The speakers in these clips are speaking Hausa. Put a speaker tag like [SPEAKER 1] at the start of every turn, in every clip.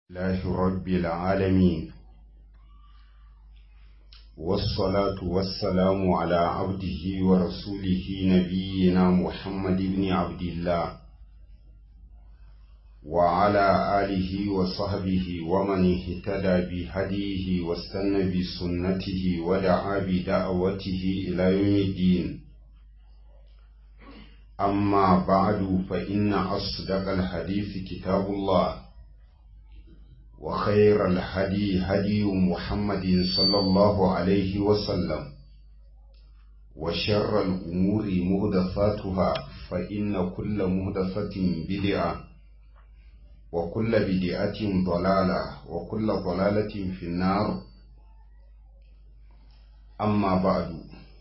[SPEAKER 1] الله رب العالمين والصلاة والسلام على عبده ورسوله نبينا محمد بن عبد الله وعلى آله وصحبه ومن اهتدى بهديه واستنى بسنته ودعا بدعوته إلى يوم الدين أما بعد فإن أصدق الحديث كتاب الله وخير الهدي هدي محمد صلى الله عليه وسلم وشر الأمور مهدفاتها فإن كل مهدفة بدعة وكل بدعة ضلالة وكل ضلالة في النار أما بعد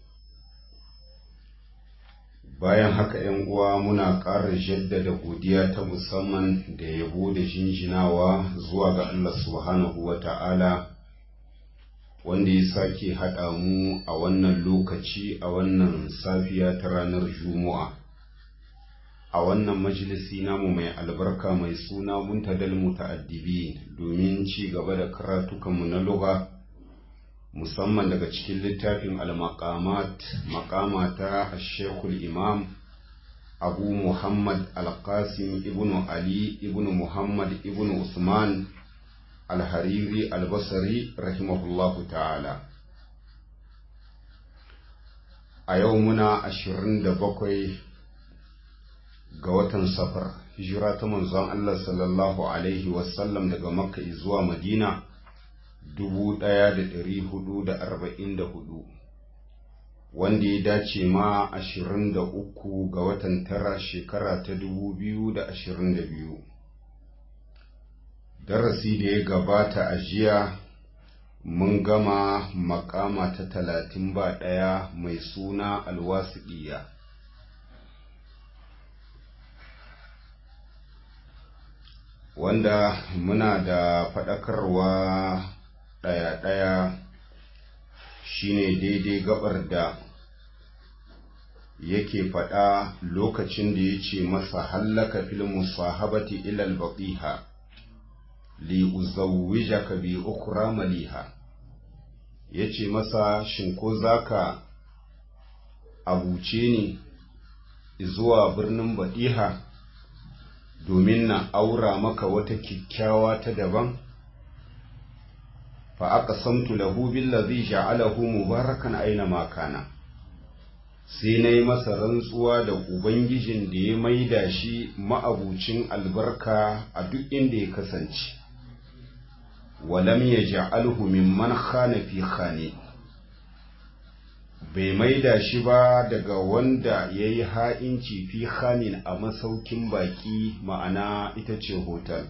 [SPEAKER 1] bayan haka ‘yan uwa muna ƙara jaddada godiya ta musamman da yabo da jinjinawa zuwa ga Allah subhanahu wa ta'ala wanda ya sake haɗa mu a wannan lokaci a wannan safiya ta ranar Juma'a. A wannan majalisi namu mai albarka mai suna muntadal muta'addibi domin ci gaba da karatukanmu na lugha. musamman daga cikin littafin al-maqamat maqama ta shekul imam abu muhammad al-qasim ibn ali ibn muhammad ibn usman al-hariri al-basri rahimahullahu ta'ala a yau muna ashirin da bakwai ga watan safar hijira ta manzon allah sallallahu alaihi wasallam daga makka zuwa madina dubu ɗaya da ɗari hudu da arba'in da hudu wanda ya dace ma ashirin da uku ga watan tara shekara ta dubu biyu da ashirin da biyu darasi da ya gabata a jiya mun gama makama ta talatin ba ɗaya mai suna alwasiɗiya wanda muna da faɗakarwa ɗaya-ɗaya shine daidai gabar da yake faɗa lokacin da ya ce masa hallaka fil musahabati ilal baqiha li uzawwijaka bi ukra maliha yace masa shin ko zaka abuce ni zuwa birnin baɗiha domin na aura maka wata kyakkyawa ta daban fa aka samtu lahu billazi ja'alahu mubarakan aina ma kana sai na yi masa rantsuwa da ubangijin da ya maida shi ma'abucin albarka a duk inda ya kasance walam ya ja'alhu mimman khana fi khane bai maida shi ba daga wanda ya yi ha'inci fi khanin a masaukin baki ma'ana ita ce hotel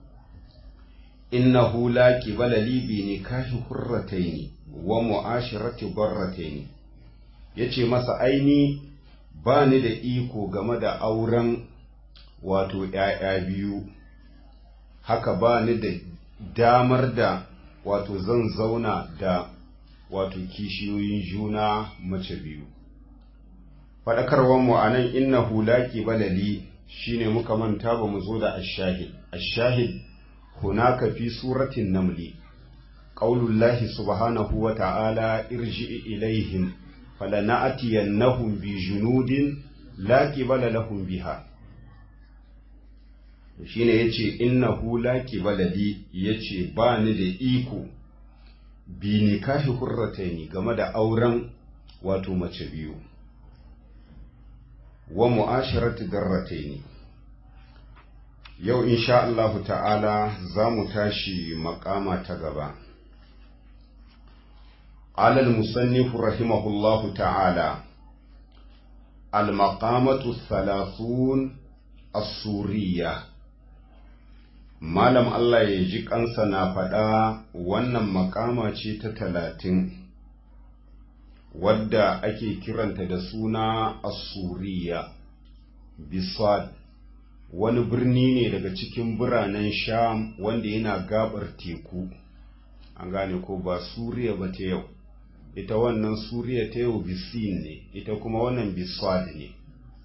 [SPEAKER 1] innahu la qibala li bi nikahi hurrataini wa mu'ashirati barrataini yace masa aini ba ni da iko game da auren wato ‘ya'ya biyu haka ba ni da damar da wato zan zauna da wato kishiyoyin juna mace biyu faɗakarwar mu a nan innahu la qibala li shine muka manta ba mu zo da ashahid ashahid هناك في سورة النمل قول الله سبحانه وتعالى ارجع إليهم فلنأتينهم بجنود لا قبل لهم بها shine yace innahu la qibala li yace ba ni da iko bi nikahi hurrataini game da auren wato mace biyu wa mu'asharati darrataini yau insha Allahu ta'ala za mu tashi makama ta gaba. Alal musannifu rahimahullahu ta'ala, al-maqamatu thalathun as-suriya Malam Allah ya ji kansa na faɗa wannan makama ce ta talatin, wadda ake kiranta da suna as-suriya, bisad wani birni ne daga cikin biranen sham wanda yana gabar teku an gane ko ba suriya ba ta yau ita wannan suriya ta yau bisin ne ita kuma wannan biswad ne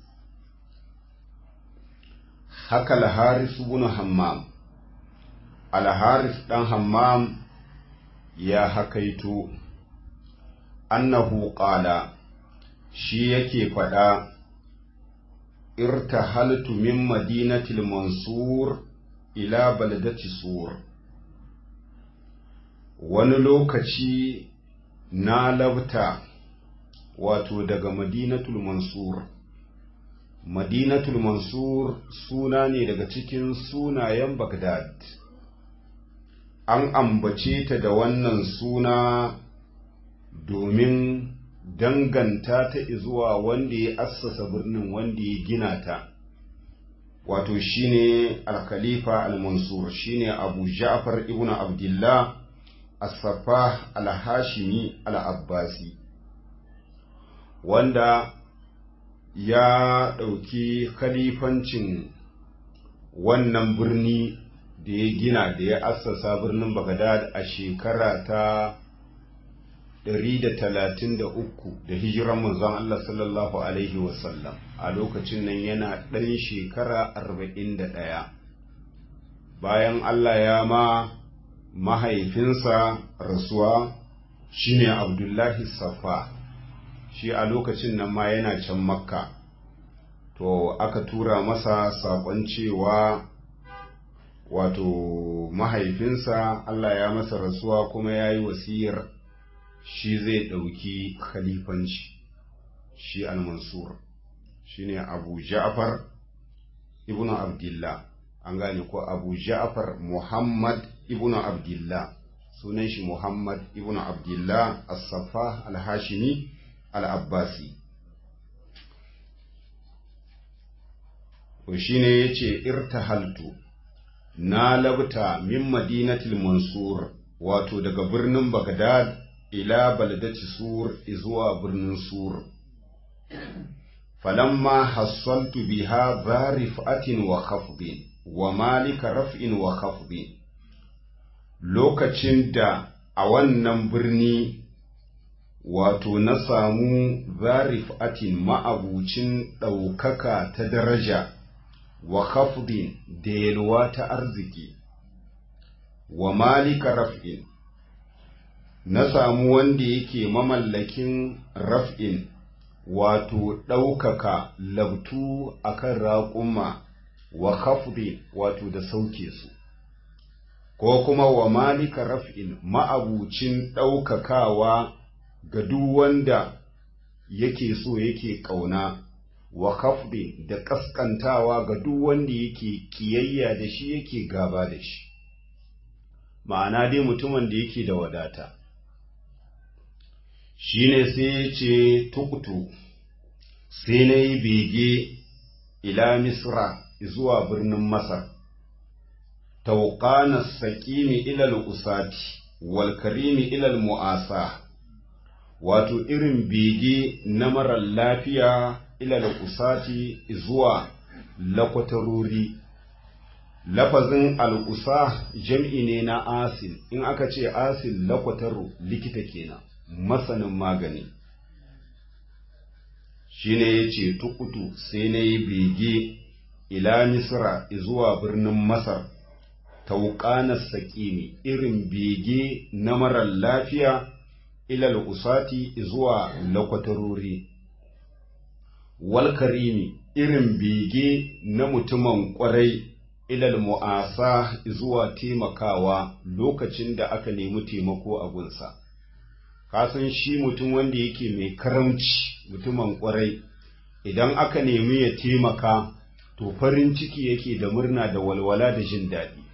[SPEAKER 1] haka al-haris ibn hammam alharis ɗan hammam ya hakaito annahu qala shi yake faɗa irtahaltu min madinatil mansur ila baladati sur wani lokaci na labta wato daga madinatul mansur madinatul mansur suna ne daga cikin sunayen bagdad an ambace ta da wannan suna domin danganta ta zuwa wanda ya assasa birnin wanda ya gina ta wato shine al-khalifa al-mansur shine abu ja'far ibn abdullah as-saffah al-hashimi al-abbasi wanda ya ɗauki khalifancin wannan birni da ya gina da ya assasa birnin Baghdad a shekara ta 133 da hijiran manzon Allah sallallahu Alaihi wasallam a lokacin nan yana ɗan shekara 41 bayan Allah ya ma mahaifinsa rasuwa shine Abdullahi Safa shi a lokacin nan ma yana can makka to aka tura masa saƙon cewa wato mahaifinsa Allah ya masa rasuwa kuma ya yi wasiyar shi zai ɗauki khalifanci shi al-mansur shi ne abu ja'far ibn abdullah an gane ko abu ja'far muhammad ibn abdullah sunan shi muhammad ibn abdullah as-safa al-hashimi al-abbasi to shine yace irtahaltu na labta min madinatil mansur wato daga birnin bagdad ila baladati sur zuwa birnin sur falamma hassaltu biha za rif'atin wa khafdin wa malika raf'in wa khafdin lokacin da a wannan birni wato na samu zarif'atin ma'abucin ɗaukaka ta daraja wa khafdin da yalwa ta arziki wa malika raf'in na samu wanda yake mamallakin raf'in wato ɗaukaka labtu akan raƙuma wa khafdin wato da sauke su ko kuma wa malika raf'in ma'abucin ɗaukakawa ga duk wanda yake so yake ƙauna wa khafdin da ƙasƙantawa ga duk wanda yake ƙiyayya da shi yake gaba da shi ma'ana dai mutumin da yake da wadata shine sai ya ce tukutu sai na yi bege ila misra zuwa birnin masar tauƙana saƙimi ilal usati wal karimi ilal mu'asa wato irin bege na marar lafiya ilal usati zuwa lakwatarori lafazin al'usa jam'i ne na asil in aka ce asil lakwataro likita kenan masanin magani shine ya ce tukutu sai na yi bege ila misra zuwa birnin masar tauƙanar saƙimi irin bege na marar lafiya ilal usati zuwa lakwatarori wal karimi irin bege na mutumin ƙwarai ilal mu'asa zuwa taimakawa lokacin da aka nemi taimako a gunsa kasan shi mutum wanda yake mai karamci mutumin ƙwarai idan aka nemi ya taimaka to farin ciki yake da murna da walwala da jin daɗi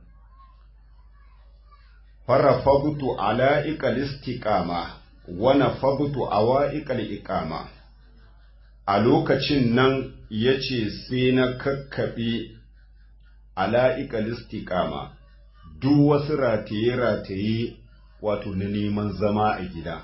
[SPEAKER 1] farafagtu ala iqal istiqama wa nafagtu awa iqal iqama a lokacin nan yace sai na kakkabe ala iqal istiqama duk wasu rataye rataye wato na neman zama a gida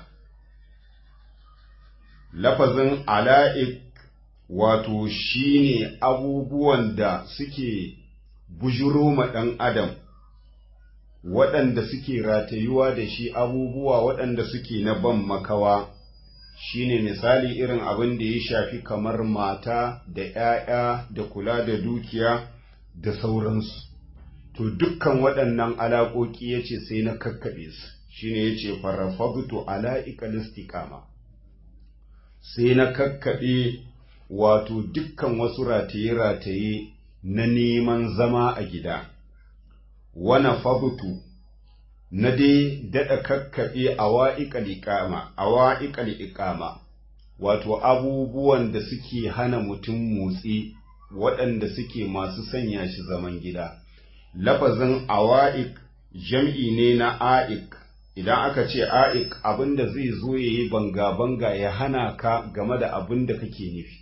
[SPEAKER 1] lafazin ala'ik wato shine abubuwan da suke bujuro ma ɗan adam waɗanda suke ratayuwa da shi abubuwa waɗanda suke na ban makawa shine misali irin abin da ya shafi kamar mata da ‘ya'ya da kula da dukiya da sauransu to dukkan waɗannan alaƙoƙi ya ce sai na kakkaɓe su shine ya ce farafabtu ala'iƙal istiqama sai na kakkaɓe wato dukkan wasu rataye-rataye na neman zama a gida wana fabutu na dai daɗa kakkaɓe a wa'iƙal iƙama wato abubuwan da suke hana mutum motsi waɗanda suke masu sanya shi zaman gida lafazin awa'ik jam'i ne na a'ik idan aka ce a'ik abinda zai zo ya yi banga-banga ya hana ka game da abin da kake nufi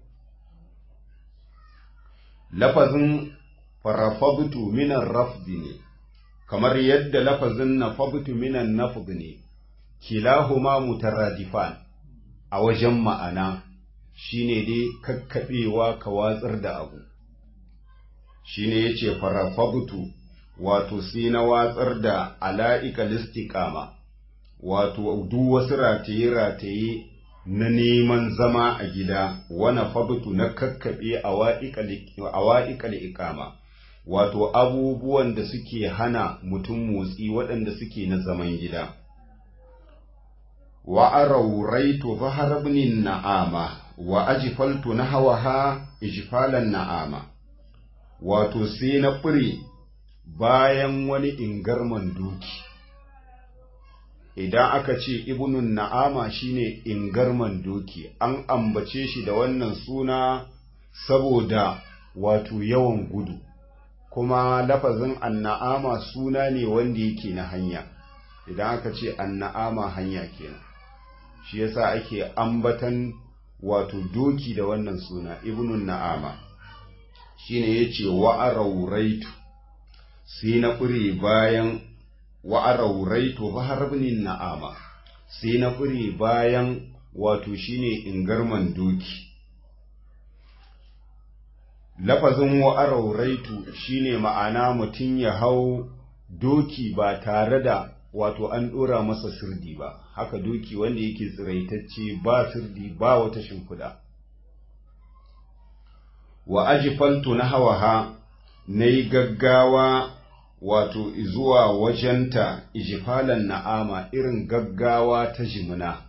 [SPEAKER 1] lafazin farafabtu minan rafdi ne kamar yadda lafazin nafabtu minan nafd ne kilahuma mutaradifan a wajen ma'ana shine dai kakkaɓewa ka watsar da abu shine yace farafabtu wato sai na watsar da ala'ika listiqama wato duk wasu rataye-rataye na neman zama a gida wana fabtu na kakkaɓe a wa'iƙal iƙama wato abubuwan da suke hana mutum motsi waɗanda suke na zaman gida wa arauraitu zahar ibnin na'ama wa ajifaltu na hawaha ijfalan na'ama wato sai na fure bayan wani ingarman doki idan aka ce ibnun na'ama shine ingarman doki an ambace shi da wannan suna saboda wato yawan gudu kuma lafazin anna'ama suna ne wanda yake na hanya idan aka ce anna'ama hanya kenan shi yasa ake ambatan wato doki da wannan suna ibnun na'ama shine yace wa'arauraitu sai na ƙure bayan wa'arauraitu baharbinin na'ama sai na ƙure bayan wato shine ingarman doki lafazin wa'arauraitu shine ma'ana mutum ya hau doki ba tare da wato an ɗora masa sirdi ba haka doki wanda yake tsiraitacce ba sirdi ba wata shimfiɗa wa ajifaltu na hawaha na yi gaggawa wato zuwa wajenta ijifalan na'ama irin gaggawa ta jimina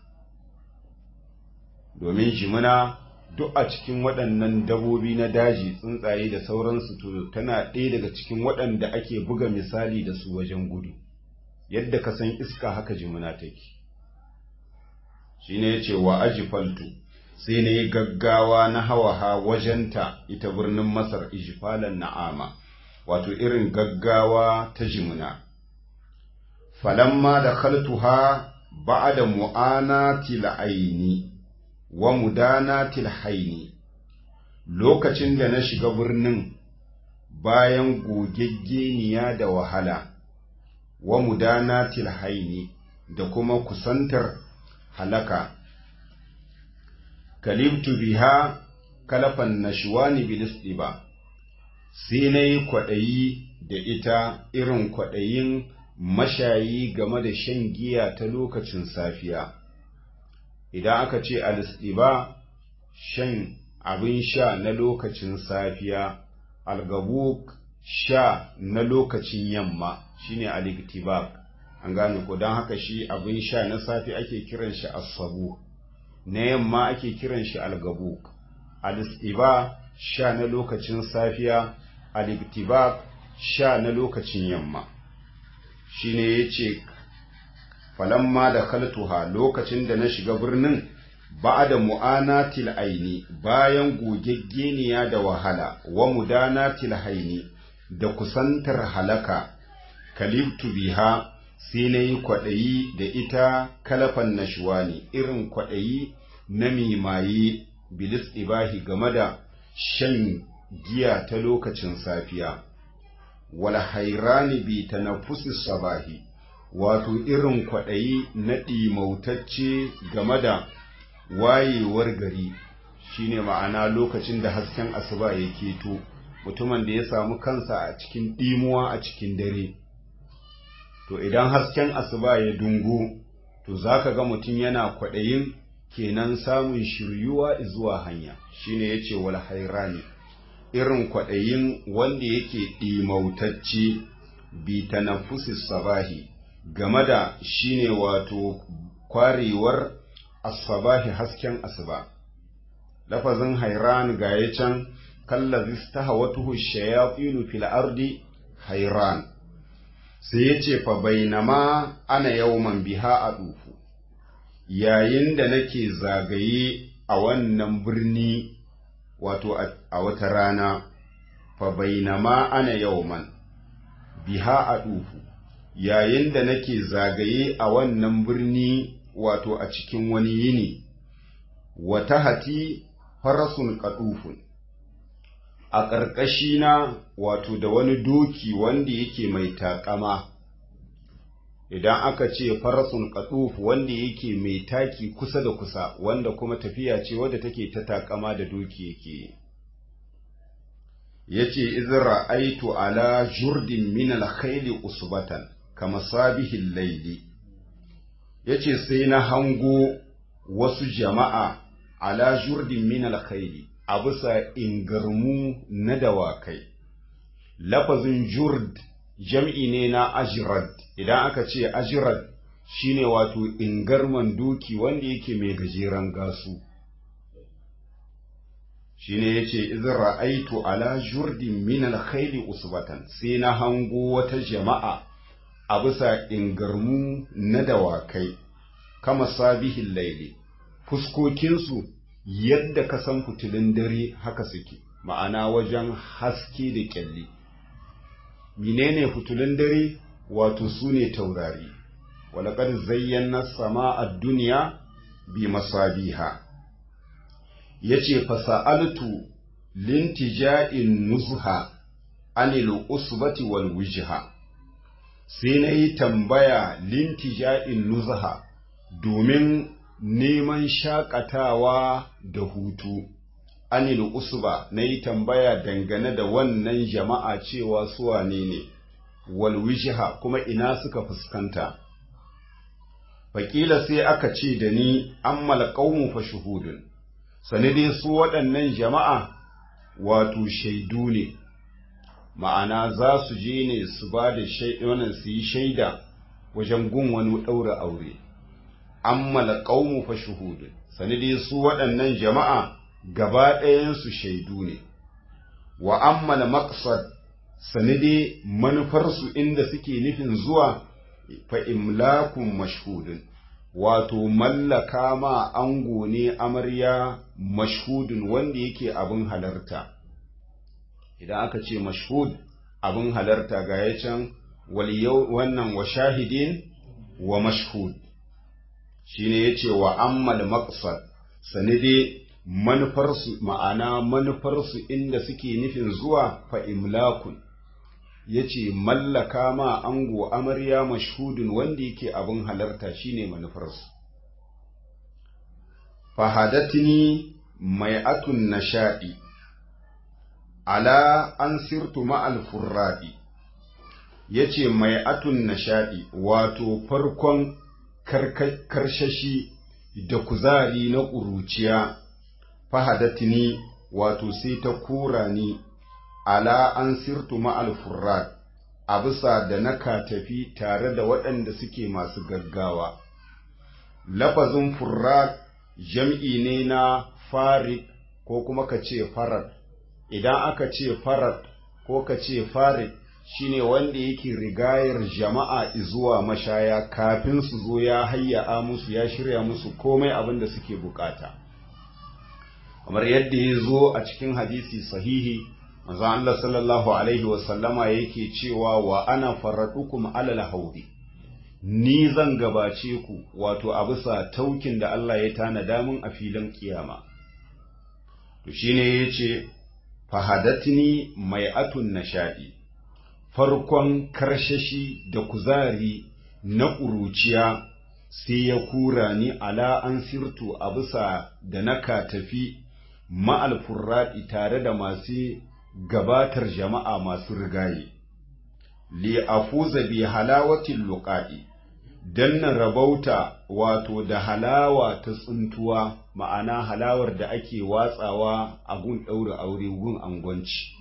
[SPEAKER 1] domin jimina duk a cikin waɗannan dabobi na daji tsuntsaye da sauransu to tana ɗaya daga cikin waɗanda ake buga misali da su wajen gudu yadda ka san iska haka jimina take shi ne ya ce wa ajifaltu sai na yi gaggawa na hawaha wajenta ita birnin masar ijifalan na'ama wato irin gaggawa ta jimina falamma da khaltuha ba'da mu'anatil aini wa mudanatil haini lokacin da na shiga birnin bayan gogeggeniya da wahala wa mudanatil haini da kuma kusantar halaka kalibtu biha kalafan nashwani bilistiba sai na yi kwaɗayi da ita irin kwaɗayin mashayi game da shan giya ta lokacin safiya idan aka ce alistiba shan abin sha na lokacin safiya algabuk sha na lokacin yamma shine aliktibak an gane ko don haka shi abin sha na safi ake kiran shi asabu na yamma ake kiran shi algabuk alistiba sha na lokacin safiya aliktibak sha na lokacin yamma shine yace falamma da kaltuha lokacin da na shiga birnin ba da mu'anatil aini bayan gogeggeniya da wahala wa mudanatil haini da kusantar halaka kalibtu biha sai na yi kwaɗayi da ita kalafan nashuwani irin kwaɗayi na mimaye bilis ibahi game da shan giya ta lokacin safiya wal hairani bi tanaffusi sabahi wato irin kwaɗayi na ɗimautacce game da wayewar gari shine ma'ana lokacin da hasken asuba ya keto mutumin da ya samu kansa a cikin ɗimuwa a cikin dare to idan hasken asuba ya dungu to zaka ga mutum yana kwaɗayin kenan samun shiryuwa zuwa hanya shine yace wal hairani irin kwaɗayin wanda yake ɗimautacce bi tanaffusis sabahi game da shine wato kwarewar asabahi hasken asuba lafazin hairan ga ya can kallazi stahawatuhu shayatinu fil ardi hairan sai ya ce fa bainama ana yawman biha a dufu yayin da nake zagaye a wannan birni wato a wata rana fa bainama ana yawman biha a dufu yayin da nake zagaye a wannan birni wato a cikin wani yini wata hati farasun kadufun a ƙarƙashina wato da wani doki wanda yake mai taƙama idan aka ce farasun kaduf wanda yake mai taki kusa da kusa wanda kuma tafiya ce wadda take ta taƙama da doki yake yace izra aitu ala jurdin min al-khayli usbatan kama sabihin laili yace sai na hango wasu jama'a ala jurdin min al-khayli a bisa ingarmu na dawakai lafazin jurd jam'i ne na ajrad idan aka ce ajrad shine wato ingarman doki wanda yake mai gajeren gasu shine yace idza ra'aitu ala jurdin min al-khayli usbatan sai na hango wata jama'a a bisa ingarmu na dawakai kama sabihin laili fuskokinsu yadda ka san fitilun dare haka suke ma'ana wajen haske da kyalli menene fitilun dare wato su ne taurari walakar zayyana sama a duniya bi masabiha ya ce fasa'altu lintija'in nuzha anil usbati wal wijha sai na yi tambaya lintija'in nuzha domin neman shakatawa da hutu anil usba na yi tambaya dangane da wannan jama'a cewa su wane ne wal wijha kuma ina suka fuskanta faƙila sai aka ce da ni ammal qaumu fa shuhudun sani dai su waɗannan jama'a wato shaidu ne ma'ana za su je ne su ba da wannan su yi shaida wajen gun wani ɗaura aure ammal qaumu fa shuhudun sani dai su waɗannan jama'a gaba ɗayansu shaidu ne wa ammal maqsad sani dai manufarsu inda suke nufin zuwa fa imlakun mashhudun wato mallaka ma ango ne amarya mashhudun wanda yake abin halarta idan aka ce mashhud abin halarta ga ya can wannan wa shahidin wa mashhud shine yace wa ammal maqsad sanide manufarsu ma'ana manufarsu inda suke nufin zuwa fa imlakun yace mallaka ma ango amarya mashhudun wanda yake abin halarta shine manufarsu fahadatni mai'atun nasha'i ala an sirtu ma'al furraɗi yace mai'atun nasha'i wato farkon karshashi da kuzari na ƙuruciya fahadatni wato sai ta kura ni ala an sirtu ma'al furrat a bisa da na tafi tare da waɗanda suke masu gaggawa lafazin furrat jam'i ne na farid ko kuma ka ce farad idan aka ce farad ko ka ce farid shine wanda yake rigayar jama'a zuwa mashaya kafin su zo ya hayya musu ya shirya musu komai abin da suke bukata kamar yadda ya zo a cikin hadisi sahihi manzo Allah sallallahu alaihi wa sallama yake cewa wa ana faradukum alal haudi ni zan gabace ku wato a bisa taukin da Allah ya tanada min a filin kiyama to shine yace fahadatni mai'atun nashadi farkon karshashi da kuzari na ƙuruciya sai ya kura ni ala an sirtu a bisa da naka tafi ma'al furraɗi tare da masu gabatar jama'a masu rigaye li afuza bi halawatin luqa'i dan na rabauta wato da halawa ta tsuntuwa ma'ana halawar da ake watsawa a gun ɗaura aure gun angwanci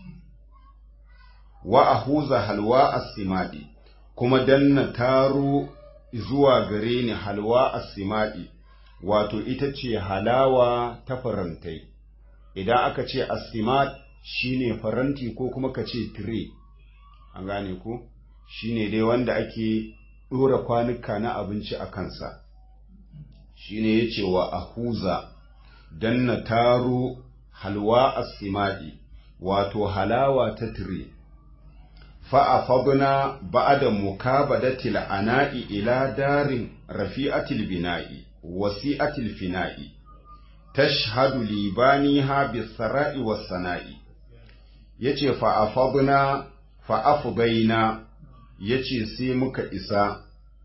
[SPEAKER 1] wa ahuza halwa as-simadi kuma dan na taro zuwa gare ni halwa as-simadi wato ita ce halawa ta farantai idan aka ce as-simad shine faranti ko kuma ka ce tire an gane ko shine dai wanda ake ɗora kwanuka na abinci a kansa shine yace wa ahuza dan na taro halwa as-simadi wato halawa ta tire fa'afadna ba'da mukabadatil ana'i ila darin rafi'atil bina'i wasi'atil fina'i tashhadu libaniha bis-sara'i was-sana'i yace fa'afadna fa'afdaina yace sai muka isa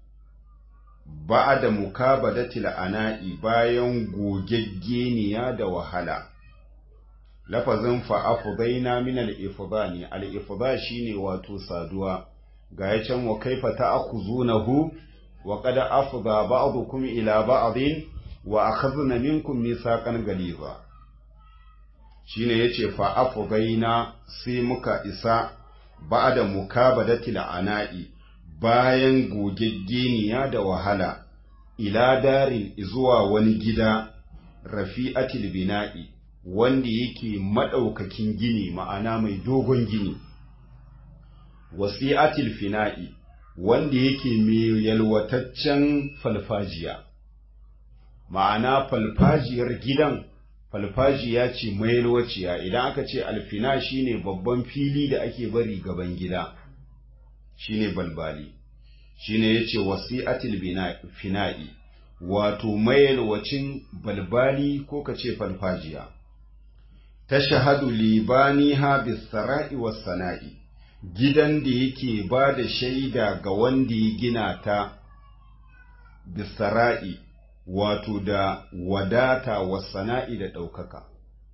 [SPEAKER 1] ba'da mukabadatil ana'i bayan gogeggeniya da wahala lafazin fa'afudaina min al'ifda ne al'ifda shi ne wato saduwa ga ya can wa kaifa ta aku zunahu wa kada afuda ba'adukum ila ba'adin wa akhadna minkum mithaqan galiza shine yace fa'afudaina sai muka isa ba'da mukabadatil ana'i bayan gogeggeniya da wahala ila darin zuwa wani gida rafi'atil bina'i wanda yake maɗaukakin gini ma'ana mai dogon gini wasi'atil fina'i wanda yake mai yalwataccen falfajiya ma'ana falfajiyar gidan falfajiya ce mai yalwaciya idan aka ce alfina shine babban fili da ake bari gaban gida shine balbali shine yace wasi'atil fina'i wato mayalwacin balbali ko kace falfajiya tashhadu libaniha bis-sara'i was-sana'i gidan da yake ba da shaida ga wanda ya gina ta bis-sara'i wato da wadata was-sana'i da ɗaukaka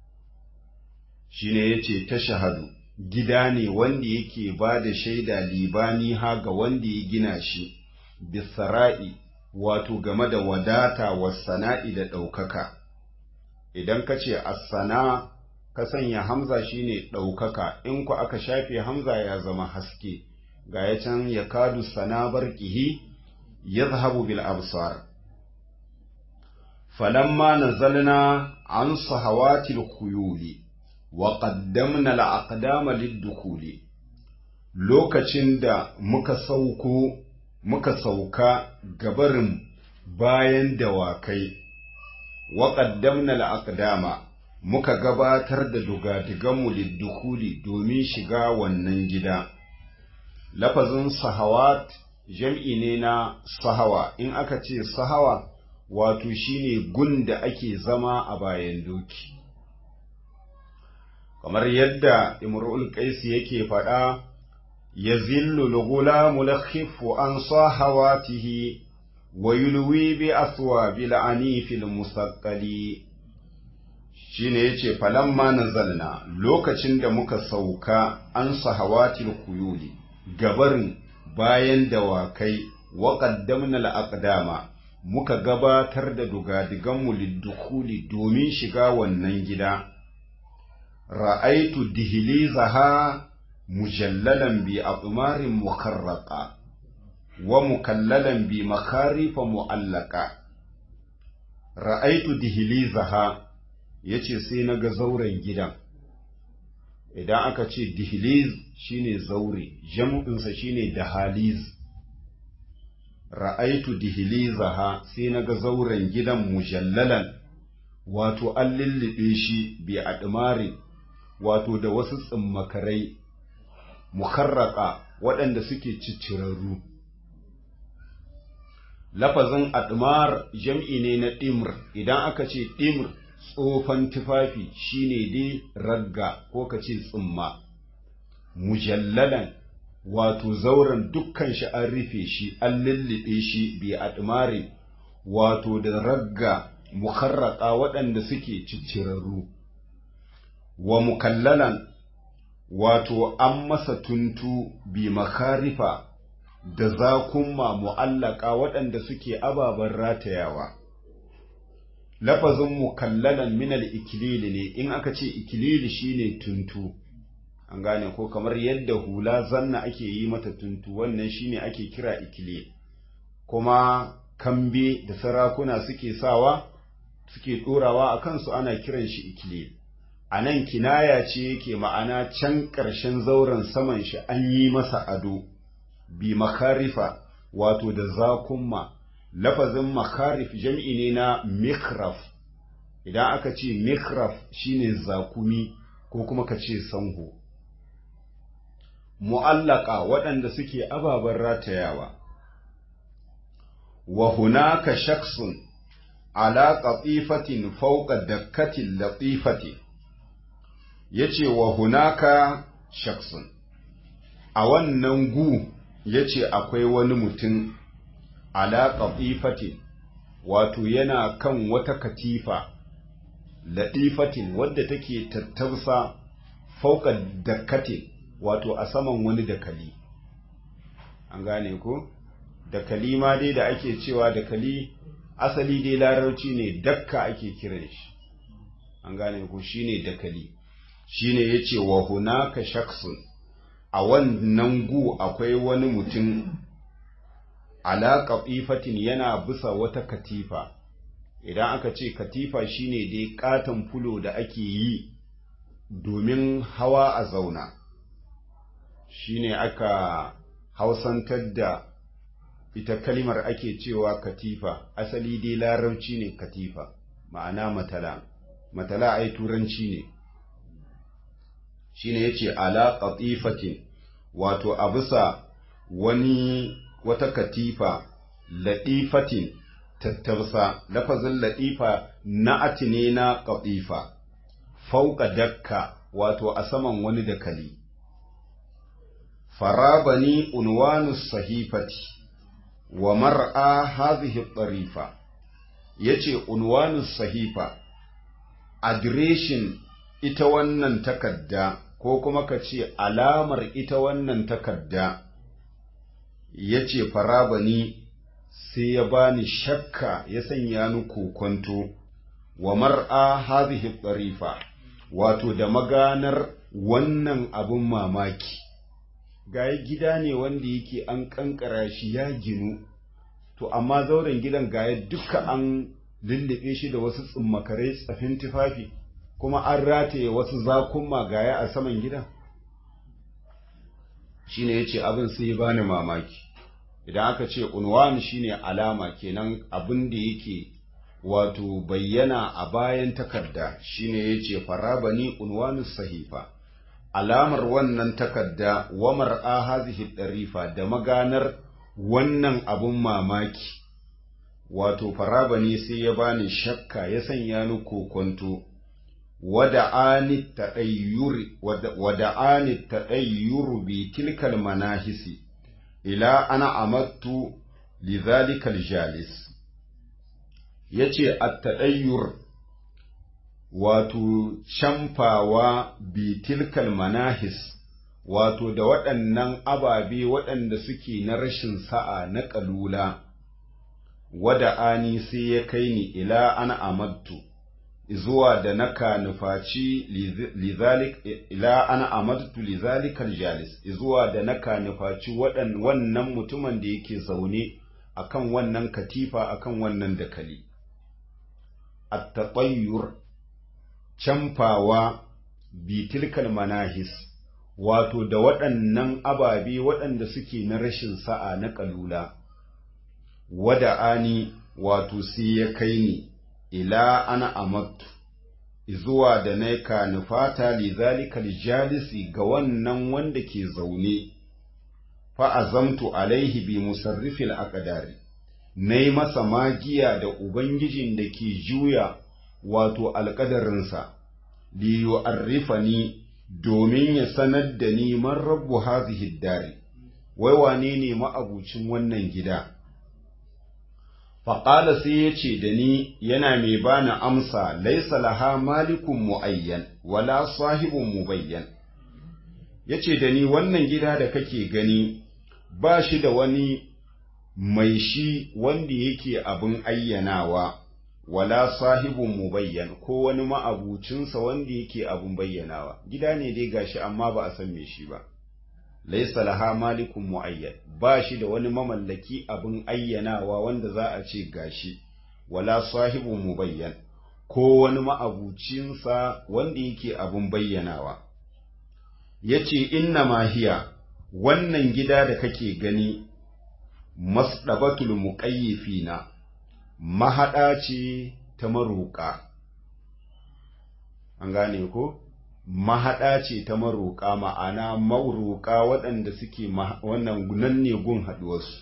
[SPEAKER 1] shine yace tashhadu gida ne wanda yake ba da shaida libaniha ga wanda ya gina shi bis-sara'i wato game da wadata was-sana'i da ɗaukaka idan ka ce as-sana' ka sanya hamza shine ɗaukaka in ku aka shafe hamza ya zama haske ga ya can ya kadu sana barkihi ya zahabu bil absar falamma nazalna an sahawatil khuyuli wa qaddamna al aqdama lid lokacin da muka sauko muka sauka gabarin bayan dawakai wa qaddamna al aqdama muka gabatar da dugadiganmu liddukuli domin shiga wannan gida. Lafazin sahawat jam'i ne na sahawa, in aka ce sahawa wato shine gun da ake zama a bayan doki. Kamar yadda Imrul Qaisi yake faɗa, ya zillu lugula mulakhifu an sahawatihi wa yulwi bi aswa bil anifil musaqqali shine yace falamma nazalna lokacin da muka sauka an sahawatil kuyuli gabarin bayan dawakai wa qaddamna al-aqdama muka gabatar da dugadiganmu liddukuli domin shiga wannan gida ra'aitu dihlizaha mujallalan bi aqmarin mukarraqa wa mukallalan bi makarifa mu'allaqa ra'aitu dihlizaha ya ce sai na ga zauren gidan idan aka ce dihliz shine zaure jam'insa shine dahaliz ra'aitu dihlizaha sai na ga zauren gidan mujallalan wato an lullube shi bi admari wato da wasu tsimmakarai mukarraka waɗanda suke ciccirarru lafazin admar jam'i ne na ɗimr idan aka ce ɗimr tsofan tufafi shine dai ragga ko ka ce tsimma mujallalan wato zauren dukkan shi an rufe shi an lullube shi bi admari wato da ragga mukarraka waɗanda suke ciccirarru wa mukallalan wato an masa tuntu bi makarifa da zakumma mu'allaka waɗanda suke ababen ratayawa lafazin mukallalan minal ikilili ne in aka ce ikilili shine tuntu an gane ko kamar yadda hula zanna ake yi mata tuntu wannan shine ake kira ikilil kuma kambe da sarakuna suke sawa suke ɗorawa a kansu ana kiran shi ikilil a nan kinaya ce yake ma'ana can ƙarshen zauren saman shi an yi masa ado bi makarifa wato da zakumma lafazin makarif jam'i ne na mikraf idan aka ce mikraf shine zakumi ko kuma ka ce sanho mu'allaka waɗanda suke ababen ratayawa wa hunaka shaksun ala qatifatin fawqa dakkatin latifati yace wa hunaka shaksun a wannan gu yace akwai wani mutum ala qatifatin wato yana kan wata katifa latifatin wadda take tattausa fawqa dakkatin wato a saman wani dakali an gane ko dakali ma dai da ake cewa dakali asali dai larauci ne dakka ake kiran shi an gane ko shine dakali shine yace wa hunaka shakhsun a wannan gu akwai wani mutum ala qatifatin yana bisa wata katifa idan aka ce katifa shine dai katon fulo da ake yi domin hawa a zauna shine aka hausantar da ita kalimar ake cewa katifa asali dai larabci ne katifa ma'ana matala matala ai turanci ne shine yace ala qatifatin wato a bisa wani wata katifa latifatin tattarsa lafazin latifa na'ati ne na qatifa fauka dakka wato a saman wani dakali farabani unwanu sahifati wa mar'a hadhihi tarifa yace unwanu sahifa adireshin ita wannan takadda ko kuma ka ce alamar ita wannan takadda yace farabani sai ya bani shakka ya sanya ni kokonto wa mar'a hadhihi tarifa wato da maganar wannan abun mamaki gaya gida ne wanda yake an kankara shi ya ginu to amma zauren gidan gaya duka an lullube shi da wasu tsummakarai tsafin tufafi kuma an rataye wasu zakunma gaya a saman gidan shine yace abin sai ya bani mamaki idan aka ce unwan shine alama kenan abin da yake wato bayyana a bayan takarda shine yace farabani unwanu sahifa alamar wannan takarda wa mar'a hazihi darifa da maganar wannan abun mamaki wato farabani sai ya bani shakka ya sanya ni kokonto wada'ani tadayyuri wada'ani tadayyuru bi tilkal manahisi ila ana amattu lidhalikal jalis yace at-tadayyur wato shamfawa bitilkal manahis wato da waɗannan ababe waɗanda suke na rashin sa'a na ƙalula wada ani sai ya kai ni ila ana amadtu zuwa da naka nufaci lizalik ila ana amadtu lizalikal jalis zuwa da naka nufaci wannan mutumin da yake zaune akan wannan katifa akan wannan dakali at-tatayyur camfawa bitilkal manahis wato da waɗannan ababe waɗanda suke na rashin sa'a na ƙalula wada'ani wato sai ya kai ni ila ana amattu zuwa da na ka nufata lizalikal jalisi ga wannan wanda ke zaune fa'azamtu alaihi bi musarrifil aqdari na yi masa magiya da ubangijin da ke juya wato alƙadarinsa, liyu arrifani domin ya sanar da ni man rabu hazihi dari, wai wane ne ma'abucin wannan gida. Faƙala sai ya ce da ni yana mai bani amsa laisa laha malikun mu'ayyan, wala sahibun mubayyan. Ya ce da ni wannan gida da kake gani ba shi da wani mai shi wanda yake abin ayyanawa wala sahibun mubayyan ko wani ma'abucinsa wanda yake abin bayyanawa gida ne dai gashi amma ba a san me shi ba laisa laha malikun muayyan ba shi da wani mamallaki abin ayyanawa wanda za a ce gashi wala sahibun mubayyan ko wani ma'abucinsa wanda yake abin bayyanawa yace inna mahiya wannan gida da kake gani masdabatul muqayyifina mahaɗa ce ta maroƙa an gane ko mahaɗa ce ta maroƙa ma'ana maroƙa waɗanda suke wannan nan ne gun haɗuwarsu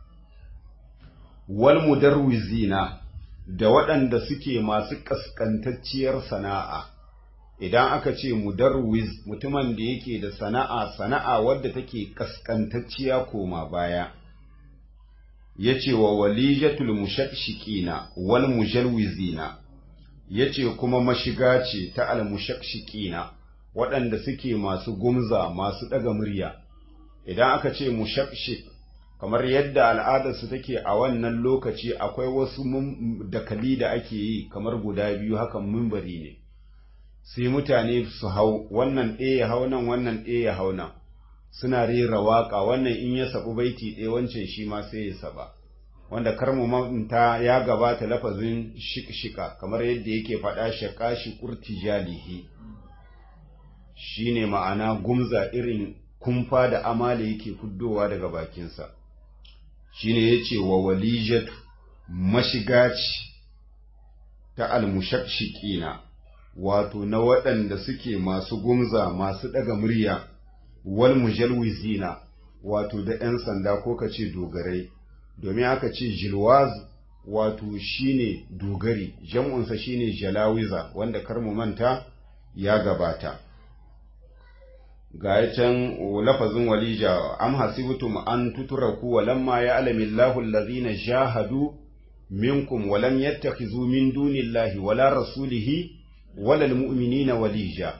[SPEAKER 1] wal mudarwizina da waɗanda suke masu ƙasƙantacciyar sana'a idan aka ce mudarwiz mutumin da yake da sana'a sana'a wadda take ƙasƙantacciya koma baya yace wa walijatul mushakshikina wal mujalwizina yace kuma mashiga ce ta al mushakshikina waɗanda suke masu gumza masu ɗaga murya idan aka ce mushakshik kamar yadda al'adarsu take a wannan lokaci akwai wasu dakali da ake yi kamar guda biyu hakan mimbari ne sai mutane su hau wannan ɗaya ya hau nan wannan ɗaya ya hau nan suna rera waƙa wannan in ya sabu baiti ɗaya wancan shi ma sai ya saba wanda karmu manta ya gabata lafazin shikshika kamar yadda yake faɗa shaka shi kurti jalihi shine ma'ana gumza irin kumfa da amale yake fuddowa daga bakinsa shine yace wa walijatu mashigaci ta almushakshikina wato na waɗanda suke masu gumza masu ɗaga murya wal mujalwizina wato da ‘yan sanda ko ka ce dogarai domin aka ce jilwaz wato shine dogari jam'unsa shine jalawiza wanda kar mu manta ya gabata ga can lafazin walija am hasibtum an tutraku wa lamma ya'lamu Allahu allazina jahadu minkum wa lam yattakhizu min dunillahi wala rasulihi wala almu'minina walija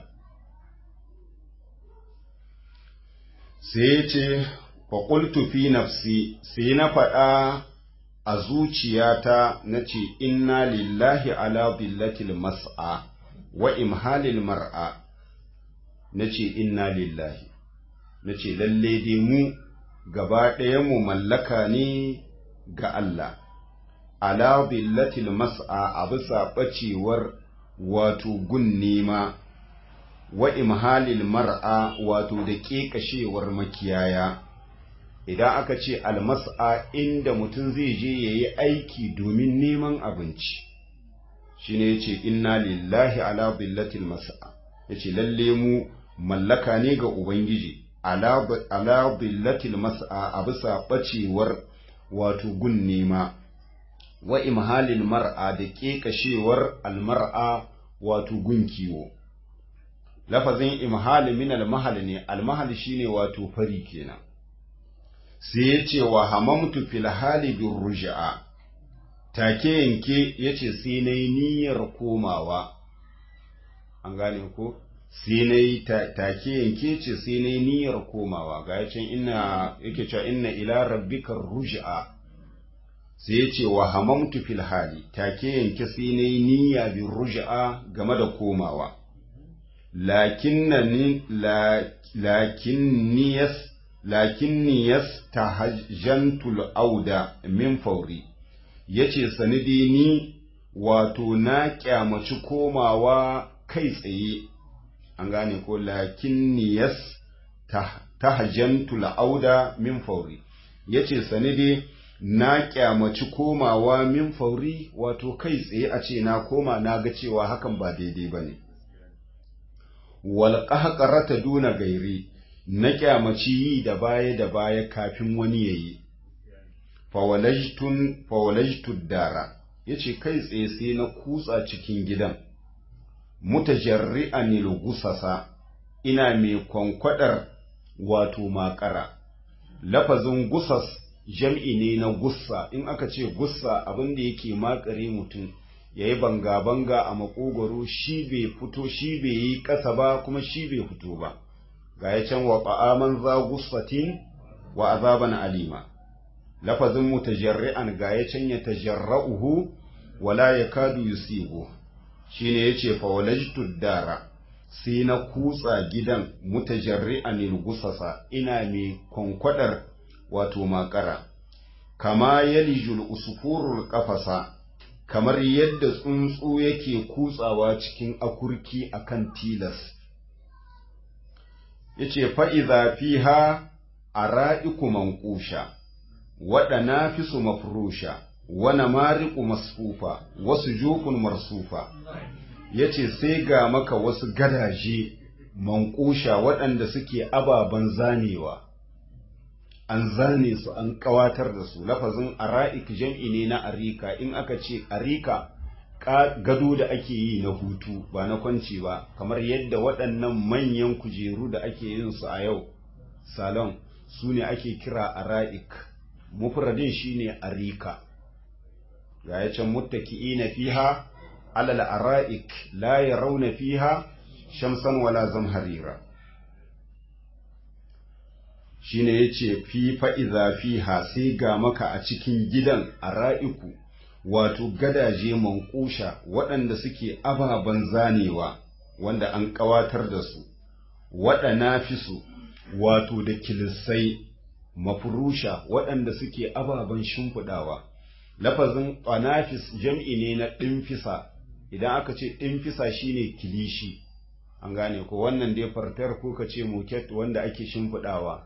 [SPEAKER 1] sai ce faƙultu fi nafsi sai na faɗa a zuciyata na ce inna lillahi ala billatil mas'a wa imhalil mar'a na ce inna lillahi na ce lalle dai mu gaba mu mallaka ne ga Allah ala billatil mas'a a bisa ɓacewar wato gun nema wa imhalil mar'a wato da ƙeƙashewar makiyaya idan aka ce almas'a inda mutum zai je ya yi aiki domin neman abinci shi ne ya ce inna lillahi ala billatil mas'a ya ce lalle mu mallaka ne ga ubangiji ala billatil mas'a a bisa ɓacewar wato gun nema wa imhalil mar'a da ƙeƙashewar almar'a wato gun kiwo lafazin imhal min almahal ne almahal shine wato fari kenan sai ya ce wa hamamtu fil hali bin ruj'a take yanke yace sai nayi niyyar komawa an gane ko sai nayi take yanke ce sai nayi niyyar komawa ga yacin inna yake cewa inna ila rabbika ruj'a sai ya ce wa hamamtu fil hali take yanke sai nayi niyya bin ruj'a game da komawa lakinnani lakinniyas lakinniyas tahajjantul auda min fauri yace sanidi ni wato na kyamaci komawa kai tsaye an gane ko lakinniyas tahajjantul auda min fauri yace sanidi na kyamaci komawa min fauri wato kai tsaye a ce na koma na ga cewa hakan ba daidai bane wal qahqarata duna gairi na kyamaci yi da baya da baya kafin wani yayi fawalajtun fawalajtud dara yace kai tsaye sai na kutsa cikin gidan mutajarri'an gusasa ina mai kwankwadar wato makara lafazin gusas jam'i ne na gussa in aka ce gussa abin da yake makare mutum ya yi banga-banga a makogoro shi bai fito shi bai yi ƙasa ba kuma shi bai fito ba ga ya can wa ƙa'aman za gussatin wa azaban alima lafazin mutajarri'an ga ya canya tajarra'uhu wala yakadu yusibu shine yace fa walajtu dara sai na kutsa gidan mutajarri'an gusasa ina mai kwankwadar wato makara kama yalijul usfurul qafasa kamar yadda tsuntsu yake kutsawa cikin akurki akan tilas yace fa idza fiha ara'iku manqusha waɗana fi su mafurusha wana mariƙu masfufa wasu jukun marsufa ya ce sai ga maka wasu gadaje manƙusha waɗanda suke ababen zanewa an zane su an ƙawatar da su lafazin ara'ik jam'i ne na arika in aka ce arika gado da ake yi na hutu ba na kwanci ba kamar yadda waɗannan manyan kujeru da ake yin su a yau salon su ne ake kira ara'ik mufradin shine arika ga ya can muttaki'ina fiha alal ara'ik la yarawna fiha shamsan wala zamharira shine yace fi fa idza fiha sai ga maka a cikin gidan ara'iku wato gadaje manƙusha waɗanda suke ababen zanewa wanda an ƙawatar da su waɗana fi su wato da kilisai mafurusha waɗanda suke ababen shimfiɗawa lafazin ƙanafis jam'i ne na ɗinfisa idan aka ce ɗinfisa shine kilishi an gane ko wannan dai fartar ko ka ce moket wanda ake shimfiɗawa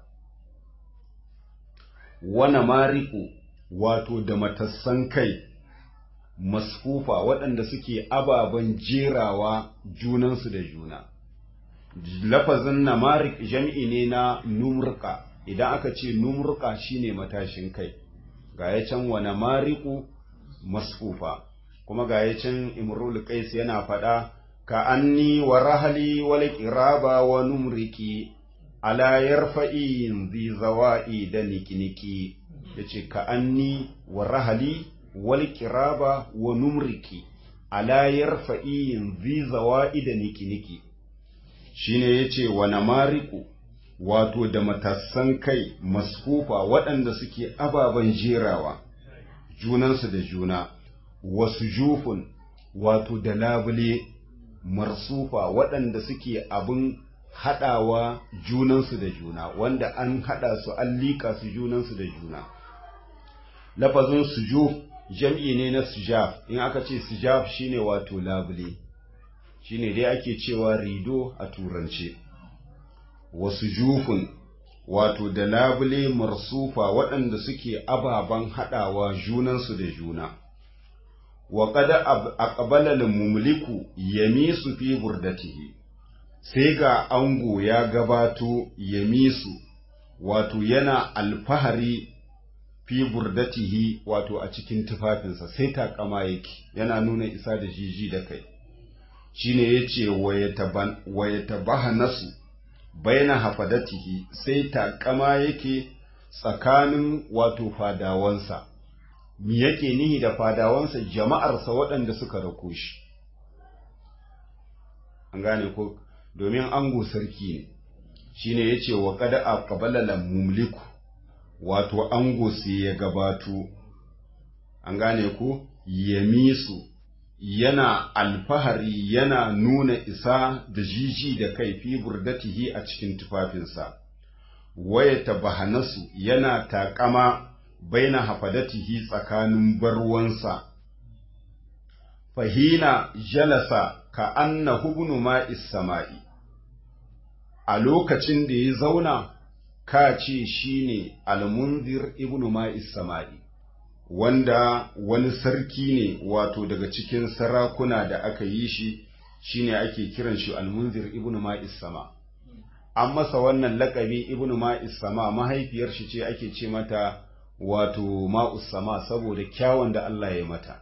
[SPEAKER 1] wana mariku wato da matassan kai masfufa waɗanda suke ababen jerawa junansu da juna lafazin namarik jam'i ne na numurka idan aka ce numurka shine matashin kai ga ya can wa namariku masfufa kuma ga ya can imrul qais yana faɗa ka anni wa rahali wal qiraba wa numriki ala yarfa'in zi zawa'i da nikiniki yace ka anni wa rahali wal qiraba wa numriki ala yarfa'in zi zawa'i da nikiniki shine yace wa namariku wato da matassan kai masfufa waɗanda suke ababen jerawa junansu da juna wasu jufun wato da labule marsufa waɗanda suke abin haɗawa junansu da juna wanda an haɗa su an liƙa su junansu da juna lafazin sujuf jam'i ne na sujaf in aka ce sujaf shine wato labule shine dai ake cewa rido a turance wasu jufun wato da labule marsufa waɗanda suke ababen haɗawa junansu da juna wa kada aqbala mumliku yamisu fi burdatihi sai ga ango ya gabato yamisu wato yana alfahari fi burdatihi wato a cikin tufafinsa sai takama yake yana nuna isa da jiji da kai shine yace wa yatabaha nasu baina hafadatihi sai takama yake tsakanin wato fadawansa mi yake nihi da fadawansa jama'arsa waɗanda suka rako shi an gane ko domin ango sarki ne shine yace wa qad aqbala mumliku wato ango sai ya gabato an gane ko yamisu yana alfahari yana nuna isa da jiji da kai fi burdatihi a cikin tufafinsa waya tabahanasu yana takama baina hafadatihi tsakanin barwansa fahina jalasa ka anna hubnu ma'is sama'i a lokacin da ya zauna ka ce shine almunzir ibnu ma'is sama'i wanda wani sarki ne wato daga cikin sarakuna da aka yi shi shine ake kiran shi almunzir ibnu ma'is sama an masa wannan lakabi ibnu ma'is sama mahaifiyar shi ce ake ce mata wato ma'us sama saboda kyawun da Allah ya mata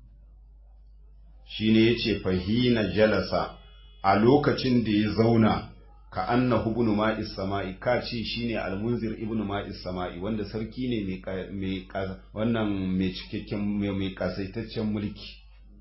[SPEAKER 1] shine yace fahina jalasa a lokacin da ya zauna ka annahu ibnu ma'is sama'i ka ce shine almunzir ibnu ma'is sama'i wanda sarki ne mai wannan mai cikakken mai kasaitaccen mulki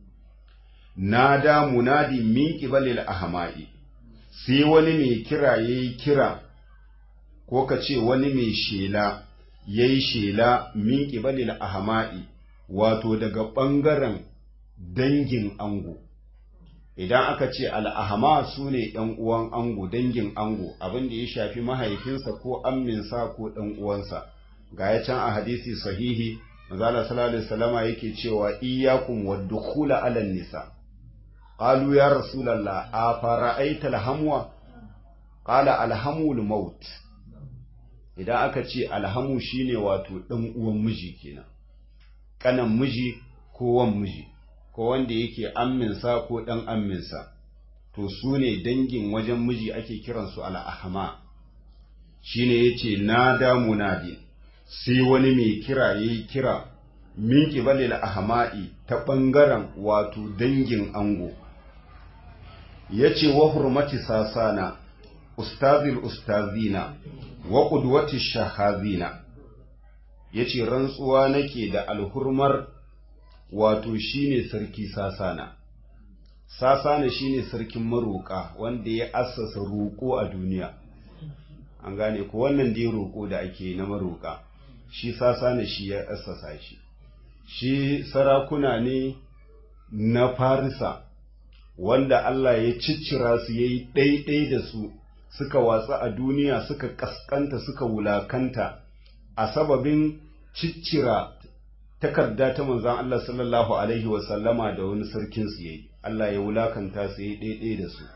[SPEAKER 1] nada munadi min qibalil ahma'i sai wani mai kira yayi kira ko ka ce wani mai shela ya yi shela min ƙibalil ahama'i wato daga ɓangaren dangin ango idan aka ce al'ahama su ne ‘yan uwan ango dangin ango abin da ya shafi mahaifinsa ko amminsa ko ɗan uwansa ga ya can a hadisi sahihi mazala salallahu salama yake cewa iyakun wadda kula alan nisa ƙalu ya rasulallah a fara'aita alhamwa ƙala alhamul maut idan aka ce alhamu shine wato ɗan uwan miji kenan ƙanan miji ko wan miji ko wanda yake amminsa ko ɗan amminsa to su ne dangin wajen miji ake kiransu al'ahama shi ne ya ce na damu nadin sai wani mai kira ya yi kira min ƙibalil ahama'i ta ɓangaren wato dangin ango ya ce wa hurmati sasana ustazil ustazina wa ƙudwati shahazina ya ce rantsuwa nake da alhurmar wato shine sarki sasana sasana shine sarkin maroƙa wanda ya assasa roƙo a duniya an gane ko wannan dai roƙo da ake na maroƙa shi sasana shi ya assasa shi shi sarakuna ne na farisa wanda Allah ya ciccira su yayi ɗaiɗai da su suka watsa a duniya suka ƙasƙanta suka wulakanta a sababin ciccira takarda ta manzan Allah sallallahu Alaihi wasallama da wani sarkin su yayi Allah ya wulakanta su yi ɗaiɗai da su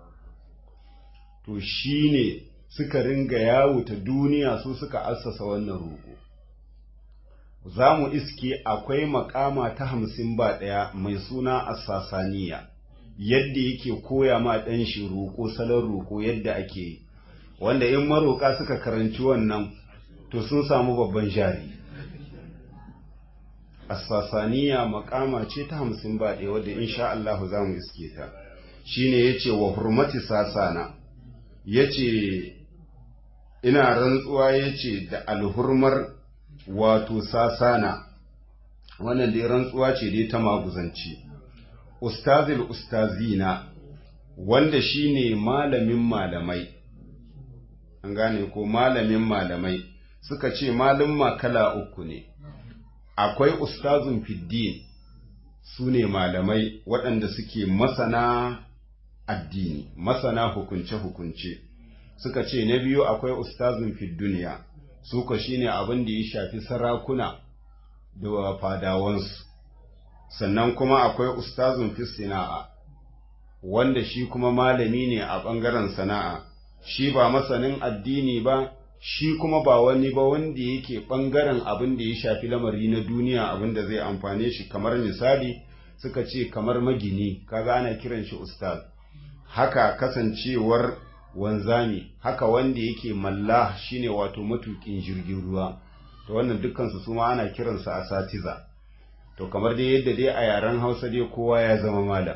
[SPEAKER 1] to shi ne suka ringa yawo ta duniya su suka assasa wannan roƙo za mu iske akwai makama ta hamsin ba ɗaya mai suna assasaniya yadda yake koya ma ɗan shi roƙo salon roƙo yadda ake yi wanda in maroƙa suka karanci wannan to sun samu babban jari Assasaniya makama ce ta hamsin ba ɗaya wadda insha Allah za mu iske ta shi ne ya ce wa hurmati sasana ya ce ina rantsuwa ya ce da alhurmar wato sasana wannan dai rantsuwa ce dai ta maguzanci ustazil ustazina wanda shi ne malamin malamai an gane ko malamin malamai suka ce malin kala uku ne akwai ustazun fiddin su ne malamai waɗanda suke masana addini masana hukunce-hukunce suka ce na biyu akwai ustazun fidduniya su ka shi ne abin da ya shafi sarakuna da fadawansu sannan kuma akwai ustazun fi sana'a wanda shi kuma malami ne a ɓangaren sana'a shi ba masanin addini ba shi kuma ba wani ba wanda yake ɓangaren abin da ya shafi lamari na duniya abin da zai amfane shi kamar misali suka ce kamar magini kaga ana kiran shi ustaz haka kasancewar wanzami haka wanda yake malla shine wato matukin jirgin ruwa to wannan dukkansu su ma ana kiransa a satiza to kamar dai yadda dai a yaren hausa dai kowa ya zama malam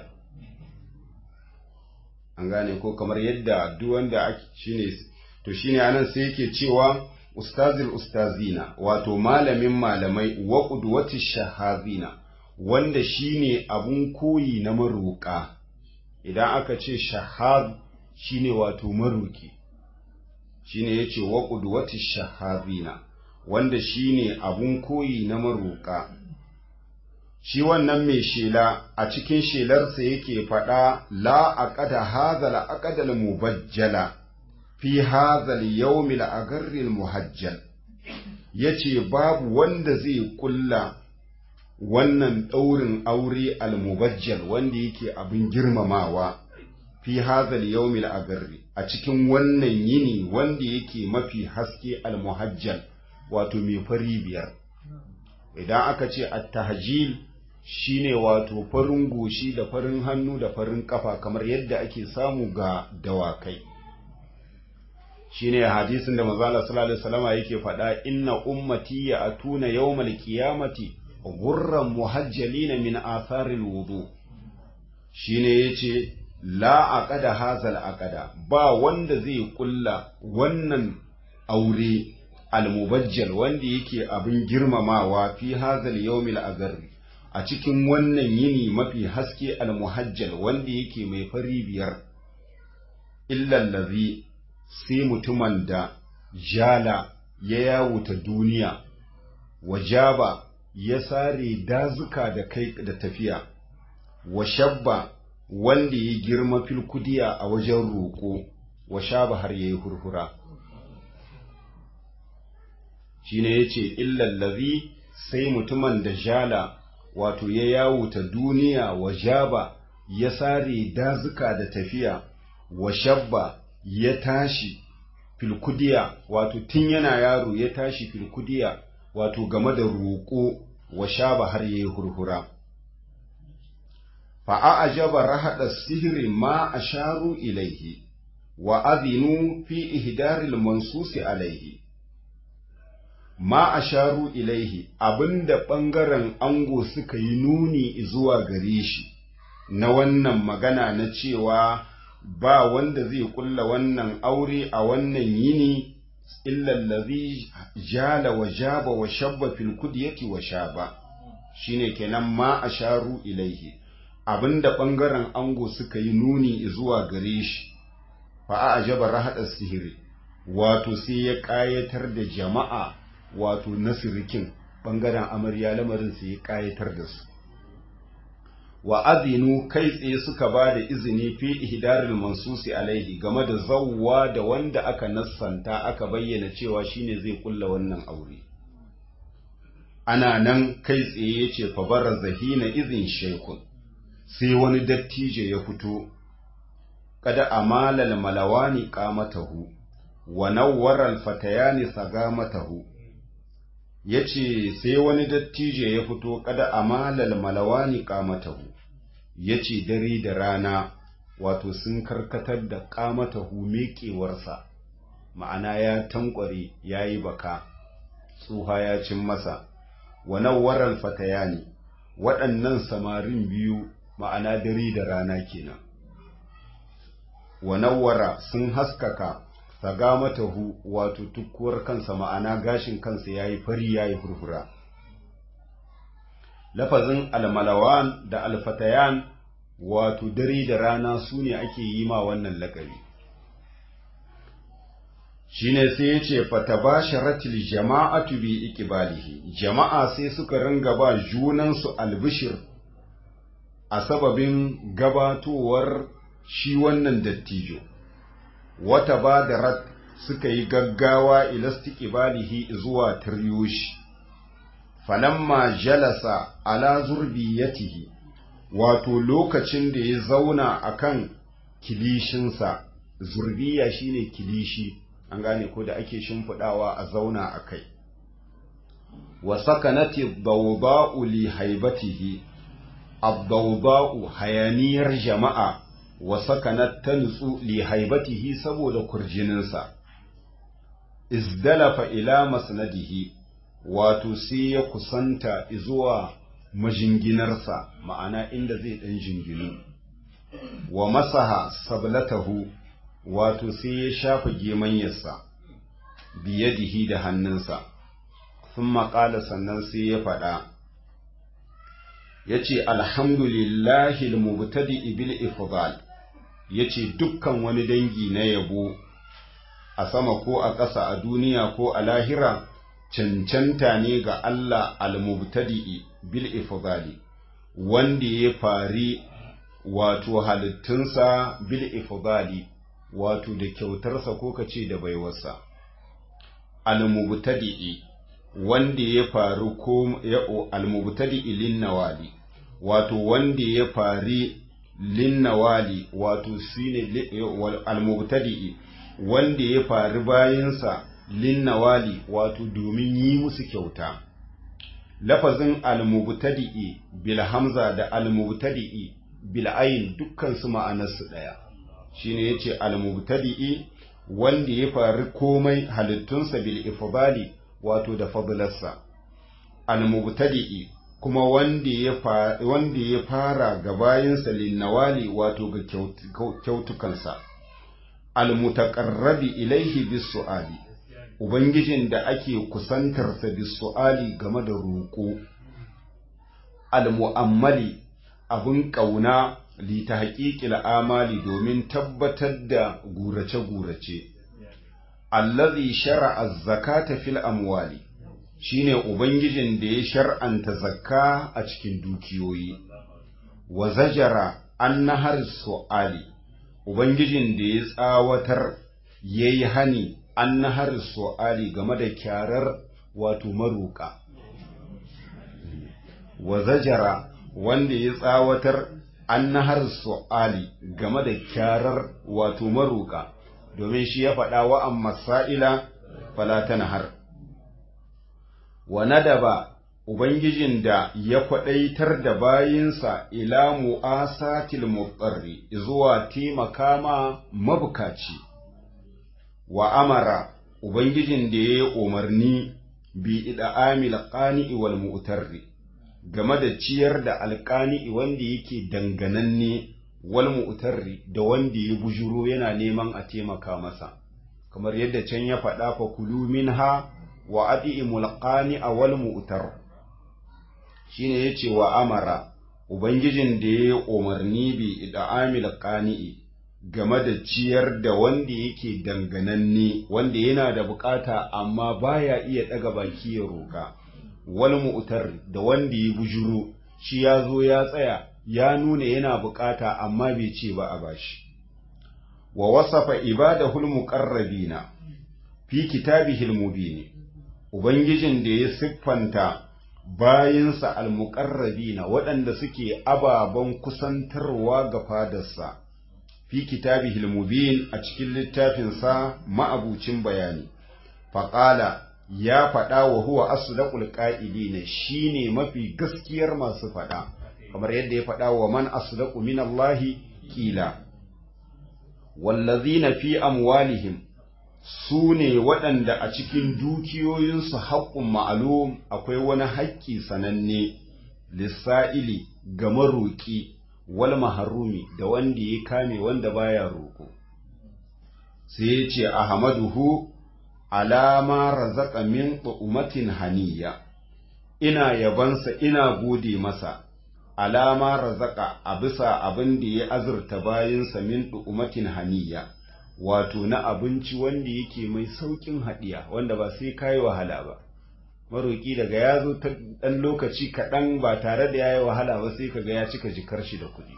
[SPEAKER 1] an gane ko kamar yadda duk wanda shine to shine anan sai yake cewa ustazil ustazina wato malamin malamai wa qudwati shahazina wanda shine abun koyi na maruka idan aka ce shahaz shine wato maruki shine yace wa qudwati shahazina wanda shine abun koyi na maruka shi wannan mai shela a cikin shelarsa yake faɗa la aqada hadha la aqada mubajjala fi hazal yawmil agarril muhajjal yace babu wanda zai kulla wannan ɗaurin aure almubajjal wanda yake abin girmamawa fi hazal yawmil agarri a cikin wannan yini wanda yake mafi haske almuhajjal wato mai fari biyar idan aka ce at-tahjil shine wato farin goshi da farin hannu da farin kafa kamar yadda ake samu ga dawakai shine hadisin da manzo Allah sallallahu alaihi wasallam yake faɗa inna ummati ya atuna yawmal qiyamati ghurran muhajjalin min atharil wudu shine yace la aqada hazal aqada ba wanda zai kulla wannan aure almubajjal wanda yake abin girmamawa fi hazal yawmil agarri a cikin wannan yini mafi haske almuhajjal wanda yake mai fari biyar illallazi sai mutumin da jala ya yawuta duniya wa jaba ya sare dazuka da kai da tafiya wa shabba wanda ya girma filkudiya a wajen roƙo wa shaba har ya yi hurhura shi ne ya ce illallazi sai mutumin da jala wato ya yawuta duniya wa jaba ya sare dazuka da tafiya wa shabba ya tashi filkudiya wato tun yana yaro ya tashi filkudiya wato game da roƙo wa shaba har yayi hurhura fa a'jaba rahada sihri ma asharu ilaihi wa adhinu fi ihdaril mansusi alaihi ma asharu ilaihi abinda ɓangaren ango suka yi nuni zuwa gare shi na wannan magana na cewa ba wanda zai kulla wannan aure a wannan yini illallazi jala wa jaba wa shabba fil kudyati wa shaba shine kenan ma asharu ilaihi abinda ɓangaren ango suka yi nuni zuwa gare shi fa a ajaba rahada sihiri wato sai ya ƙayatar da jama'a wato nasirikin ɓangaren amarya lamarin sai ya ƙayatar da su wa azinu kai tsaye suka ba da izini fi ihdaril mansusi alaihi game da zawwa da wanda aka nassanta aka bayyana cewa shine zai kulla wannan aure ana nan kai tsaye yace fa barra zahina izin shaykun sai wani dattijo ya fito kada amalal malawani qamatahu wa nawwara alfatayani sagamatahu yace sai wani dattijo ya fito kada amalal malawani qamatahu yace dare da rana wato sun karkatar da qamatahu meƙewarsa ma'ana ya tankware yayi baka tsuha ya cin masa wa nawwara alfatayani waɗannan samarin biyu ma'ana dare da rana kenan wa nawwara sun haskaka sagamatahu wato tukkuwar kansa ma'ana gashin kansa yayi fari yayi furfura lafazin almalawan da alfatayan wato dare da rana su ne ake yi ma wannan lakabi shine sai ya ce fatabasharatil jama'atu bi iqbalihi jama'a sai suka ringa ba junansu albishir a sababin gabatowar shi wannan dattijo wata badarat suka yi gaggawa ilastiqbalihi zuwa tiryoshi falamma jalasa ala zurbiyatihi wato lokacin da ya zauna akan kilishinsa zurbiya shine kilishi an gane ko da ake shimfidawa a zauna a kai wa sakanati dawba'u li haibatihi ad-dawba'u hayaniyar jama'a wa sakanat tansu li haibatihi saboda kurjininsa izdalafa ila masnadihi wato sai ya kusanta zuwa majinginarsa ma'ana inda zai dan jinginu wa masaha sablatahu wato sai ya shafa gemanyarsa biyadihi da hannunsa sun maƙala sannan sai ya faɗa ya ce alhamdulillahi mubtadi bil ifdal ya ce dukkan wani dangi na yabo a sama ko a ƙasa a duniya ko a lahira cancanta ne ga Allah al-mubtadi bil ifdali wanda ya fari wato halittunsa bil ifdali wato da kyautarsa ko kace da baiwarsa al-mubtadi wanda ya faru ko ya al-mubtadi lin nawali wato wanda ya fari lin nawali wato shine al-mubtadi wanda ya fari bayansa lin nawali wato domin yi musu kyauta lafazin al-mubtadi bil hamza da al-mubtadi bil ayn dukkan su ma'anarsu daya shine yace al-mubtadi wanda ya fari komai halittunsa bil ifdali wato da fadlarsa al-mubtadi kuma wanda ya wanda ya fara gabayinsa linnawali wato ga kyautukansa al-mutaqarrabi ilaihi bis-su'ali ubangijin da ake kusantarsa bis-su'ali game da roƙo al-mu'ammali abun ƙauna lita haƙiƙil amali domin tabbatar da gurace-gurace allazi shar'a zakata fil amwali shine ubangijin da ya shar'anta zakka a cikin dukiyoyi wa zajara an nahar su'ali ubangijin da ya tsawatar yayi hani an nahar su'ali game da kyarar wato maruka wa zajara wanda ya tsawatar an nahar su'ali game da kyarar wato maruka domin shi ya faɗa wa amma sa'ila fala ta nahar wa nadaba Ubangijin da ya kwaɗaitar da bayinsa ila mu'asatil mutsarri zuwa taimaka ma mabukaci, wa amara Ubangijin da ya yi umarni bi ida amil ƙani'i wal mu'tarri game da ciyar da alƙani'i wanda yake dangananne wal mu'tarri da wanda ya bujuro yana neman a taimaka masa, kamar yadda can ya faɗa fa kulu minha wa adi'imul qani'a wal mu'tar shine yace wa amara ubangijin da ya umarni bi ida'amil qani'i game da ciyar da wanda yake dangananne wanda yana da bukata amma baya iya daga baki ya roka wal mu'tar da wanda ya bujuro shi ya zo ya tsaya ya nuna yana bukata amma bai ce ba a bashi wa wasafa ibadahul muqarrabina fi kitabihil mubin ubangijin da ya siffanta bayinsa almuqarrabina waɗanda suke ababen kusantarwa ga fadarsa fi kitabihil mubin a cikin littafinsa ma'abucin bayani faƙala ya faɗa wa huwa asdaqul qa'ilina shine mafi gaskiyar masu faɗa kamar yadda ya faɗa wa man asdaqu minallahi qila wallazina fi amwalihim su ne waɗanda a cikin dukiyoyinsu haƙƙun ma'alum akwai wani haƙƙi sananne lissa'ili ga maroƙi wal maharumi da wanda ya kame wanda baya roƙo sai ya ce ahmaduhu alama razaka min umatin haniya ina yabansa ina gode masa alama razaka a bisa abin da ya azurta bayansa min umatin haniya wato na abinci wanda yake mai saukin haɗiya wanda ba sai kayi wahala ba maroƙi daga ya zo ta ɗan lokaci kaɗan ba tare da ya yi wahala ba sai kaga ya cika jikar shi da kuɗi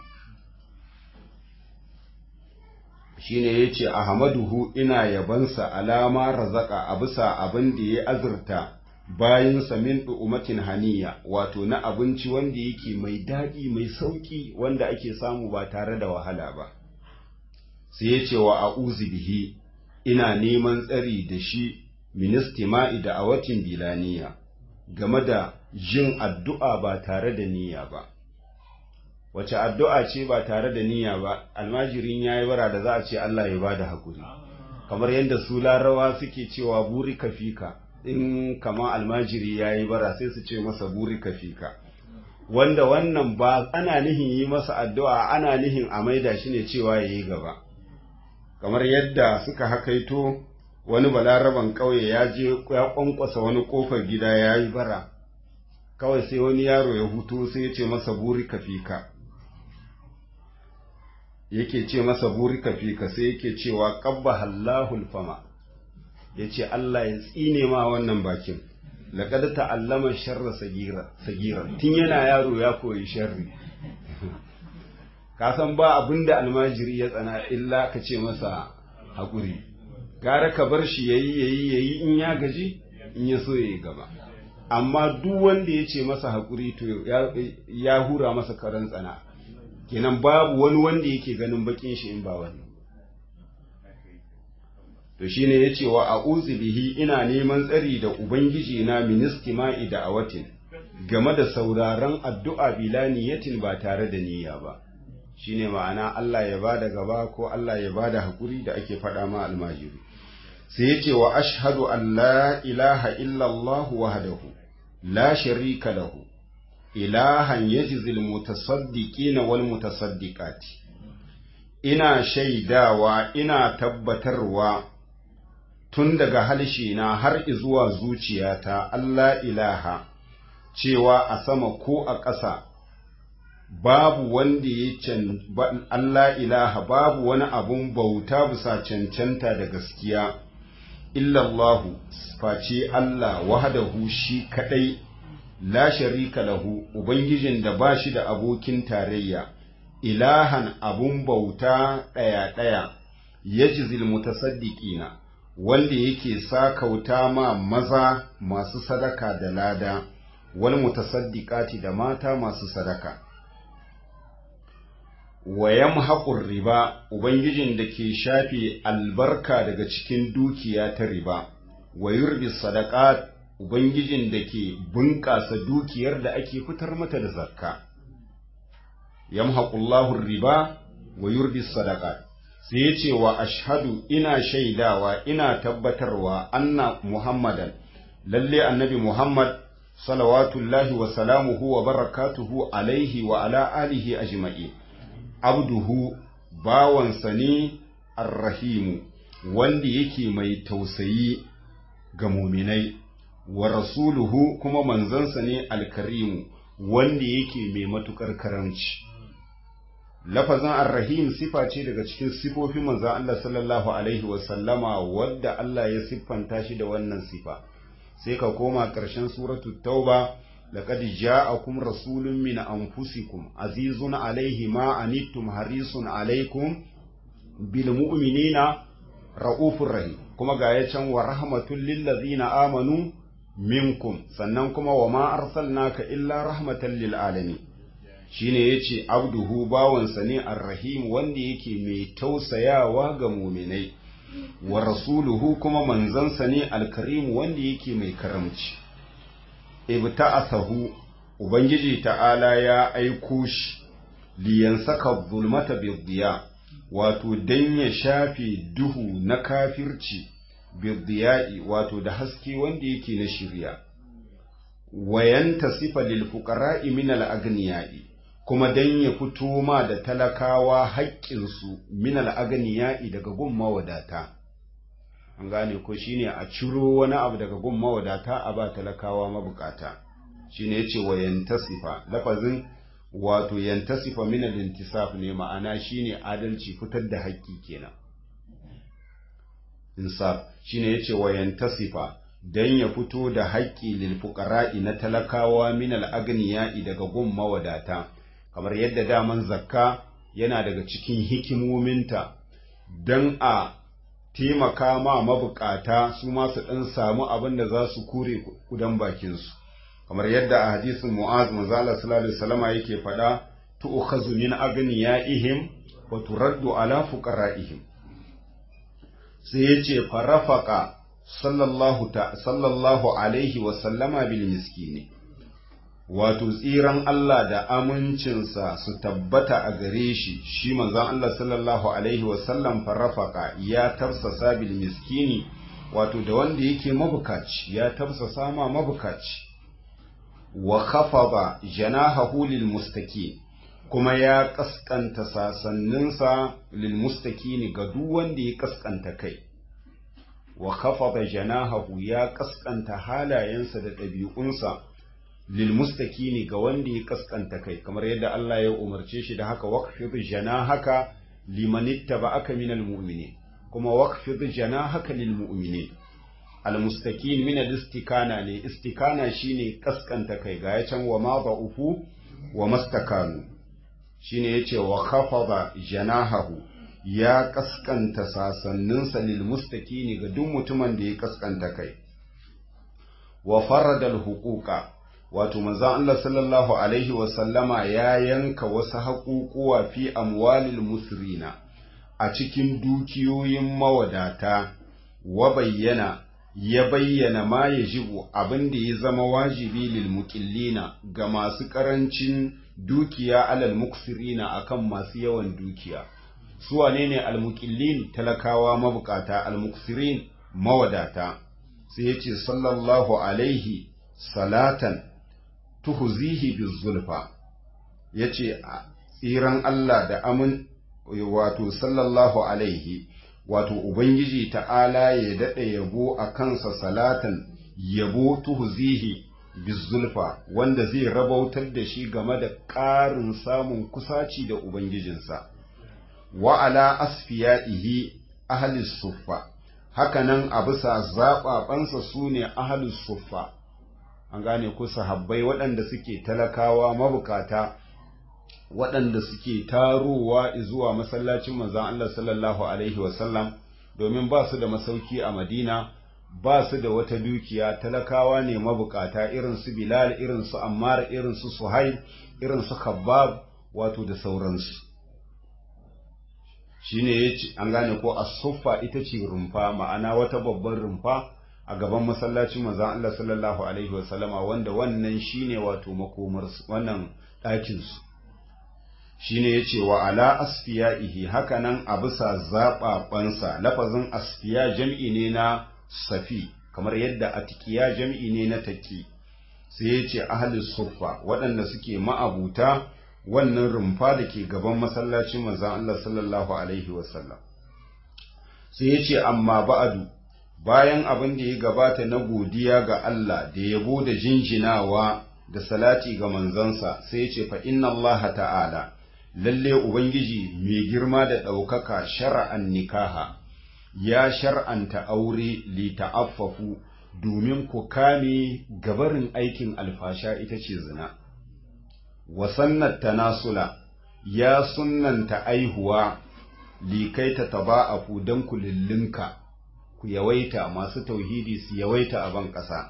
[SPEAKER 1] shine ya ce ahmaduhu ina yabansa alama razaka a bisa abin da ya azurta bayansa min umatin haniya wato na abinci wanda yake mai daɗi mai sauƙi wanda ake samu ba tare da wahala ba sai ya ce wa a'uzu bihi ina neman tsari da shi ministima'i da awatin bilaniya game da jin addu'a ba tare da niyya ba wace addu'a ce ba tare da niyya ba almajirin ya yi bara da za a ce Allah ya ba da haƙuri kamar yadda su larawa suke cewa buri kafika in kama almajiri ya yi bara sai su ce masa buri kafika wanda wannan ba ana nihin yi masa addu'a ana nihin a maida shi ne cewa ya yi gaba kamar yadda suka hakaito wani balaraban ƙauye ya je ya ƙwanƙwasa wani ƙofar gida ya yi bara kawai sai wani yaro ya hutu sai ya ce masa buri kafika yake ce masa buri kafika sai yake cewa ƙabba hallahul fama ya ce Allah ya tsine ma wannan bakin laƙad ta'allama sharra sagira tun yana yaro ya koyi sharri ka san ba abin da almajiri ya tsana illa ka ce masa haƙuri gara ka bar shi yayi yayi yayi in ya gaji in ya so yayi gaba amma duk wanda ya ce masa haƙuri to ya hura masa karan tsana kenan babu wani wanda yake ganin bakin shi in ba wani to shine yace wa a'udhu bihi ina neman tsari da ubangiji na ministima'i da awatin game da sauraron addu'a bilaniyatin ba tare da niyya ba shine ma'ana Allah ya bada gaba ko Allah ya bada hakuri da ake faɗa ma almajiri sai yace wa ashhadu an la ilaha illa Allah wahdahu la sharika lahu ilahan yajzil mutasaddiqina wal mutasaddiqati ina shaidawa ina tabbatarwa tun daga halshe na har zuwa zuciyata Allah ilaha cewa a sama ko a ƙasa babu wanda ya can Allah ilaha babu wani abun bauta bisa cancanta da gaskiya illallahu face Allah wahdahu shi kadai la sharika lahu ubangijin da ba shi da abokin tarayya ilahan abun bauta ɗaya ɗaya yajzil mutasaddiqina wanda yake sakauta ma maza masu sadaka da lada wal mutasaddiqati da mata masu sadaka wa yamhaqur riba ubangijin da ke shafe albarka daga cikin dukiya ta riba wa yurbi sadaqat ubangijin da ke bunƙasa dukiyar da ake fitar mata da zakka yamhaqullahu riba wa yurbi sadaqat sai ya ce wa ashhadu ina shaidawa ina tabbatarwa anna muhammadan lalle annabi muhammad salawatullahi wa salamuhu wa barakatuhu alaihi wa ala alihi ajma'i abduhu bawansa ne arrahimu wanda yake mai tausayi ga muminai wa rasuluhu kuma manzansa ne alkarimu wanda yake mai matukar karamci lafazin arrahim sifa ce daga cikin sifofin manzan Allah sallallahu alaihi wasallama wadda Allah ya siffanta shi da wannan sifa sai ka koma ƙarshen suratu tauba laqad ja'akum rasulun min anfusikum azizun alaihi ma anittum harisun alaikum bil mu'minina raufur rahim kuma ga ya can wa rahmatul lil ladzina amanu minkum sannan kuma wa ma arsalnaka illa rahmatan lil alamin shine yace abduhu bawansa ne arrahim wanda yake mai tausayawa ga muminai wa rasuluhu kuma manzansa ne alkarim wanda yake mai karamci ibta'athahu ubangiji ta'ala ya aiko shi liyansaka zulmata bidiya wato dan ya shafe duhu na kafirci bidiya'i wato da haske wanda yake na shirya wayanta sifa lil fuqara'i min al agniya'i kuma dan ya fito ma da talakawa haƙƙinsu min al agniya'i daga gun mawadata an gane ko shine a ciro wani abu daga gun mawadata a ba talakawa mabukata shine yace wayantasifa lafazin wato yantasifa min al intisaf ne ma'ana shine adalci fitar da haƙƙi kenan insaf shine yace wayantasifa dan ya fito da haƙƙi lil fuqara'i na talakawa min al agniya'i daga gun mawadata kamar yadda daman zakka yana daga cikin hikimominta dan a taimaka ma mabukata su ma su dan samu abin da za su kure kudan bakin su kamar yadda a hadisin mu'az manzo Allah sallallahu alaihi wasallama yake faɗa tu'khazu min agniyaihim wa turaddu ala fuqara'ihim sai yace farafaka sallallahu ta sallallahu alaihi wa sallama bil miskini wato tsiran Allah da amincinsa su tabbata a gare shi shi manzon Allah sallallahu alaihi wa sallam farafaka ya tafsasa bil miskini wato da wanda yake mabukaci ya tafsasa ma mabukaci wa khafada janahahu lil mustaqim kuma ya kaskanta sasanninsa lil mustaqini ga duk wanda ya kaskanta kai wa khafada janahahu ya kaskanta halayensa da ɗabi'unsa lil mustaqini ga wanda ya kaskanta kai kamar yadda Allah ya umarce shi da haka waqfid janahaka liman ittaba'aka minal mu'minin kuma waqfid janahaka lil mu'minin al mustaqin min al istikana ne istikana shine kaskanta kai ga yacan wa ma ba'ufu wa mastakanu shine yace wa khafada janahahu ya kaskanta sasanninsa lil mustaqini ga duk mutumin da ya kaskanta kai wa faradal huquqa wato manzon Allah sallallahu alaihi wa sallama ya yanka wasu haƙuƙuwa fi amwalil musrina a cikin dukiyoyin mawadata wa bayyana ya bayyana ma ya jibu abin da ya zama wajibi lil muqillina ga masu ƙarancin dukiya alal muksirina akan masu yawan dukiya su wane ne almuqillin talakawa mabukata almuksirin mawadata sai yace sallallahu alaihi salatan tuhzihi bizulfa yace tsiran Allah da amin wato sallallahu alaihi wato ubangiji ta'ala ya dade yabo a kansa salatan yabo tuhzihi bizulfa wanda zai rabautar da shi game da ƙarin samun kusaci da ubangijinsa wa ala asfiya'ihi ahli suffa hakanan a bisa zaɓaɓansa su ne ahalus suffa an gane ku sahabbai waɗanda suke talakawa mabukata waɗanda suke tarowa zuwa masallacin manzon Allah sallallahu alaihi wasallam domin ba su da masauki a Madina ba su da wata dukiya talakawa ne mabukata irin su Bilal irin su Ammar irin su Suhaib irin su Khabbab wato da sauransu shine yace an gane ko as-suffa ita ce rumfa ma'ana wata babbar rumfa a gaban masallacin manzon Allah sallallahu alaihi wasallama wanda wannan shine wato makomar wannan ɗakin su shine yace wa ala asfiyaihi hakanan a bisa zaɓaɓansa lafazin asfiya jam'i ne na safi kamar yadda atikiya jam'i ne na taki sai yace ahli suffa waɗanda suke ma'abuta wannan rumfa da ke gaban masallacin manzon Allah sallallahu alaihi wasallam sai yace amma ba'adu bayan abin da ya gabata na godiya ga Allah da yabo da jinjinawa da salati ga manzansa sai ya ce fa inna Allah ta'ala lalle ubangiji mai girma da ɗaukaka shar'an nikaha ya shar'anta aure li ta'affafu domin ku kame gabarin aikin alfasha ita ce zina wa sannat tanasula ya sunnanta aihuwa li kai ta taba'afu dan ku lillinka ku yawaita masu tauhidi su yawaita a ban ƙasa.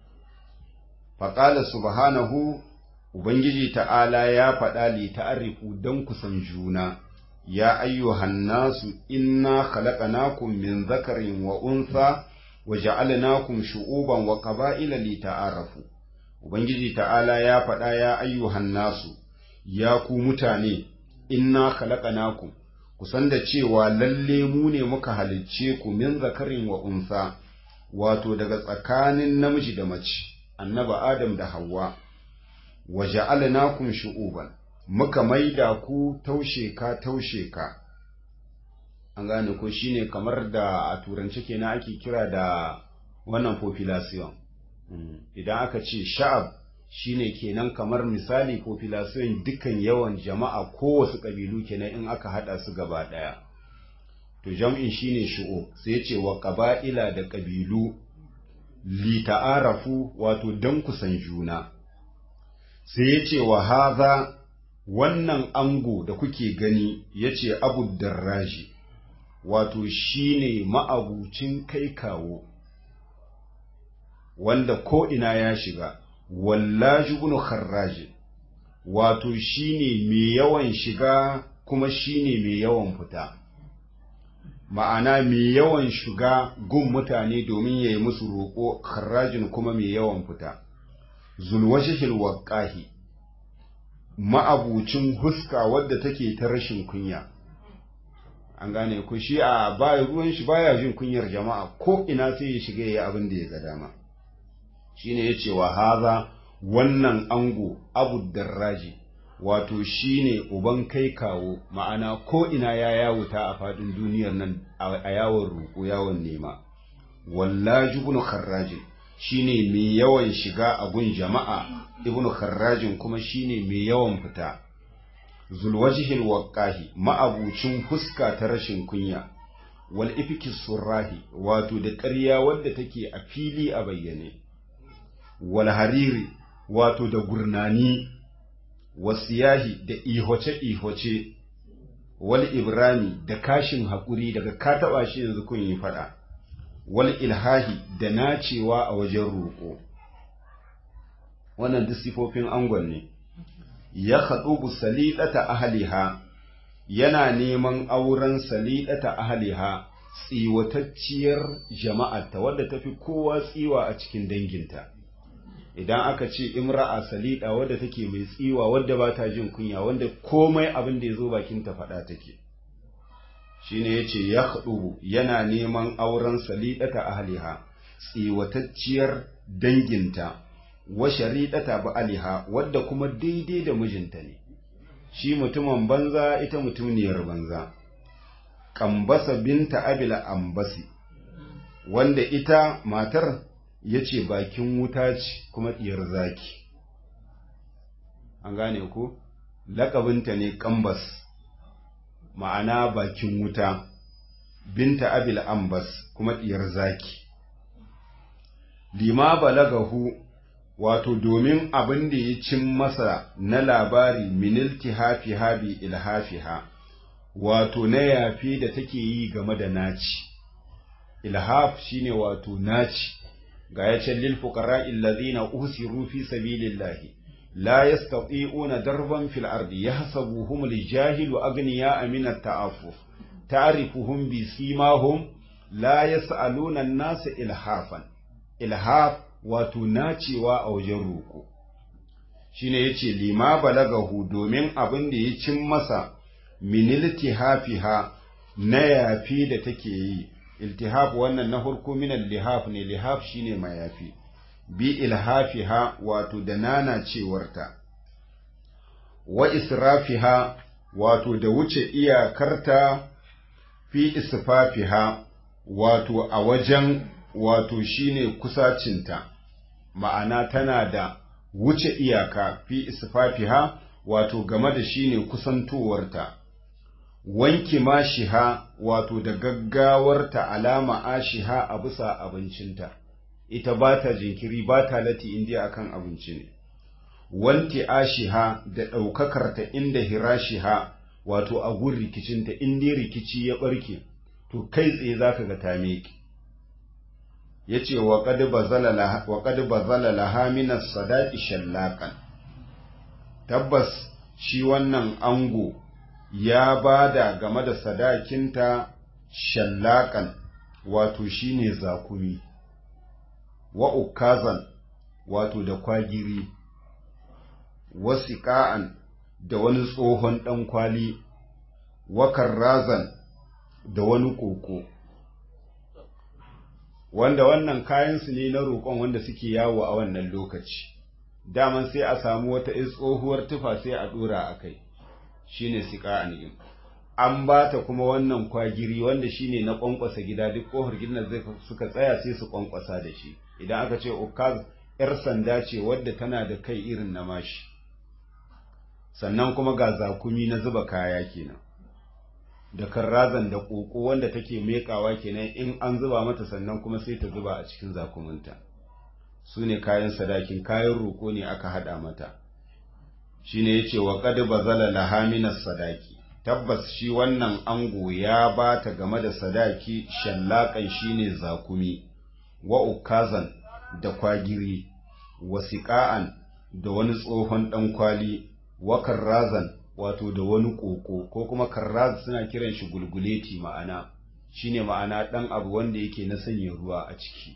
[SPEAKER 1] Faƙala subhanahu Ubangiji ta'ala ya faɗa li ta'arifu don kusan juna, ya ayyuhan nasu inna khalaqnakum min zakarin wa unsa wa ja'alnakum shu'uban wa qaba'ila li ta'arafu. Ubangiji ta'ala ya faɗa ya ayyuhan nasu, ya ku mutane, inna khalaqnakum kusan da cewa lalle mu ne muka halicce ku min zakarin wa unsa wato daga tsakanin namiji da mace annaba adam da hawa wa ja'alnakum shu'uban muka maida ku taushe ka taushe ka an gane ko shine kamar da a turance kenan ake kira da wannan population idan aka ce sha'ab shine kenan kamar misali population dukkan yawan jama'a kowace kabilu kenan in aka hada su gaba daya to jam'in shine shu'ub sai ya ce wa qaba'ila da kabilu li ta'arafu wato dan kusan juna sai ya ce wa haza wannan ango da kuke gani ya ce abu darraji wato shine ma'abucin kai kawo wanda ko ina ya shiga wallaji ibn kharraji wato shine mai yawan shiga kuma shine mai yawan fita ma'ana mai yawan shiga gun mutane domin ya yi musu roƙo kharrajin kuma mai yawan fita zulwashihil waƙahi ma'abucin huska wadda take ta rashin kunya an gane ku shi a baya ruwan shi baya jin kunyar jama'a ko ina sai ya shiga ya abin da ya ga dama shine yace wa haza wannan ango abu darraji wato shine uban kai kawo ma'ana ko ina ya yawuta a fadin duniyar nan a yawon roƙo yawon nema wallaji ibn kharrajin shine mai yawan shiga a gun jama'a ibn kharrajin kuma shine mai yawan fita zulwajihil waqahi ma'abucin fuska ta rashin kunya wal ifki surrahi wato da ƙarya wadda take a fili a bayyane wal hariri wato da gurnani wasiyahi da ihoce-ihoce wal ibrani da kashin haƙuri daga ka taɓa shi yanzu kun yi faɗa wal ilhahi da nacewa a wajen roƙo wannan duk sifofin angon ne ya haɗubu salidata ahaliha yana neman auren salidata ahaliha tsiwatacciyar jama'arta wadda tafi kowa tsiwa a cikin danginta idan aka ce imra'a salida wadda take mai tsiwa wadda ba ta jin kunya wanda komai abin da ya zo bakinta faɗa take shine yace ya haɗubu yana neman auren salidata ahliha tsiwatacciyar danginta wa sharidata ba'aliha wadda kuma daidai da mijinta ne shi mutumin banza ita mutumniyar banza kambasa binta abila ambasi wanda ita matar ya ce bakin wuta ce kuma ɗiyar zaki an gane ku laƙabinta ne kambas ma'ana bakin wuta binta abil ambas kuma diyar zaki lima balagahu wato domin abin da ya cin masa na labari minilti hafi habi ilhafiha wato na yafi da take yi game da naci ilhaf shine wato naci ga ya ce lil fuqara alladhina usiru fi sabilillahi la yastati'una darban fil ardi yahsabuhum al jahilu aghniya min at ta'affuf ta'rifuhum bi simahum la yas'aluna an-nas ilhafan ilhaf wato nacewa a wajen roko shine yace lima balagahu domin abin da ya cin masa min iltihafiha na yafi da take yi iltihaf wannan na farko min lihaf ne lihaf shine mayafi bi ilhafiha wato da nana cewarta wa israfiha wato da wuce iyakarta fi isfafiha wato a wajen wato shine kusacinta ma'ana tana da wuce iyaka fi isfafiha wato game da shine kusantowarta wanki mashiha wato da gaggawarta alama ashiha a bisa abincinta ita ba ta jinkiri ba ta lati indiya akan abinci ne wanti ashiha da ɗaukakarta inda hirashiha wato a gun rikicinta inda rikici ya ɓarke to kai tsaye za ka ga ta meki ya ce wa ƙadi bazala laha minas sadaƙi shallaƙan tabbas shi wannan ango ya ba da game da sadakinta shallaƙan wato shine zakumi wa ukazan wato da kwagiri wasiƙa'an da wani tsohon ɗan kwali wa karrazan da wani koko wanda wannan kayansu ne na roƙon wanda suke yawo a wannan lokaci daman sai a samu wata tsohuwar tufa sai a ɗora a kai shine siƙa'an yin an ba ta kuma wannan kwagiri wanda shine na ƙwanƙwasa gida duk ƙofar gidan zai suka tsaya sai su ƙwanƙwasa da shi idan aka ce ukaz ‘yar sanda ce wadda tana da kai irin na mashi, sannan kuma ga zakumi na zuba kaya kenan, da karrazan da ƙoƙo wanda take meƙawa kenan in an zuba mata sannan kuma sai ta zuba a cikin zakuminta. Su ne kayan sadakin, kayan roƙo ne aka haɗa mata. Shi ne ya ce wa ƙadi bazala lahaminas sadaki, tabbas shi wannan ango ya ba ta game da sadaki shallaƙan shi ne zakumi. wa ukazan da kwagiri wa siƙa'an da wani tsohon ɗan kwali wa karrazan wato da wani ƙoƙo ko kuma karraz suna kiran shi gulguleti ma'ana shine ma'ana ɗan abu wanda yake na sanya ruwa a ciki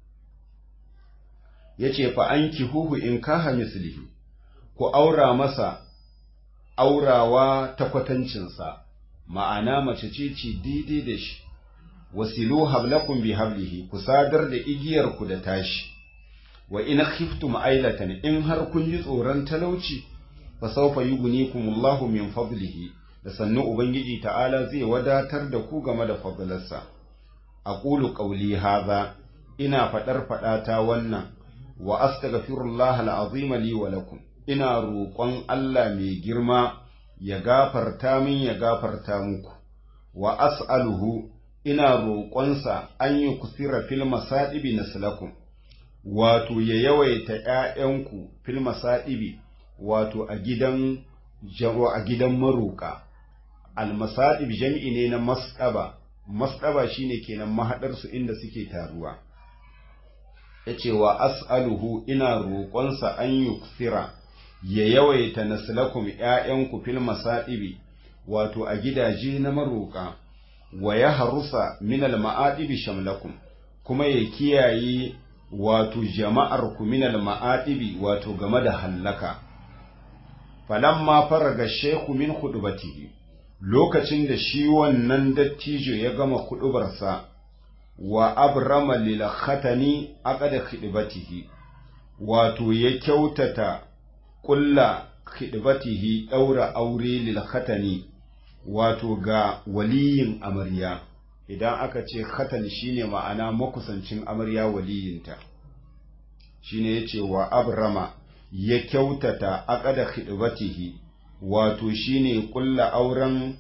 [SPEAKER 1] ya ce fa an huhu in kaha mislihi ku aura masa aurawa ta kwatancinsa ma'ana mace ce ce daidai da shi wasilu hablakum bi hablihi ku sadar da igiyar ku da tashi wa in khiftum ailatan in har kun ji tsoron talauci fa sawfa yughnikumullahu min fadlihi da sannu ubangiji ta'ala zai wadatar da ku game da fadlarsa aqulu qawli hadha ina fadar fadata wannan wa astaghfirullah al'azim li wa lakum ina roƙon Allah mai girma ya gafarta min ya gafarta muku wa as'aluhu ina roƙonsa an yi kusira fil masaɗibi naslakum wato ya yawaita ‘ya'yanku fil masaɗibi wato a gidan a gidan maroƙa almasaɗib jam'i ne na masɗaba masɗaba shine kenan mahaɗarsu inda suke taruwa ya ce wa as'aluhu ina roƙonsa an yi kusira ya yawaita naslakum ‘ya'yanku fil masaɗibi wato a gidaje na maroƙa wa ya harusa minal ma'adibi shamlakum kuma ya kiyaye wato jama'ar ku minal ma'adibi wato game da hallaka falamma faraga shehu min hudubatihi lokacin da shi wannan dattijo ya gama hudubarsa wa abrama lil khatani aqada khidbatihi wato ya kyautata kulla khidbatihi daura aure lil khatani wato ga waliyin amarya idan aka ce khatan shine ma'ana makusancin amarya waliyinta shine yace wa abrama ya kyautata aqada khidbatihi wato shine kulla auren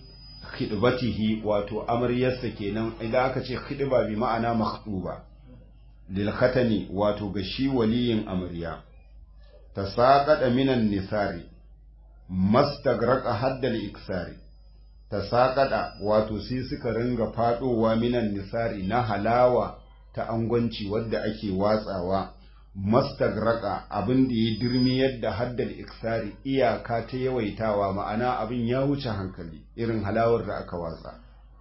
[SPEAKER 1] khidbatihi wato amaryarsa kenan idan aka ce khidba bi ma'ana makhduba lil khatani wato ga shi waliyin amarya tasaqada minan nisari mastagraqa haddal iksari tasaqada wato sai suka ringa fadowa minan nisari na halawa ta angwanci wadda ake watsawa mastagraka abin da ya dirmi yadda haddal iksari iyaka ta yawaitawa ma'ana abin ya wuce hankali irin halawar da aka watsa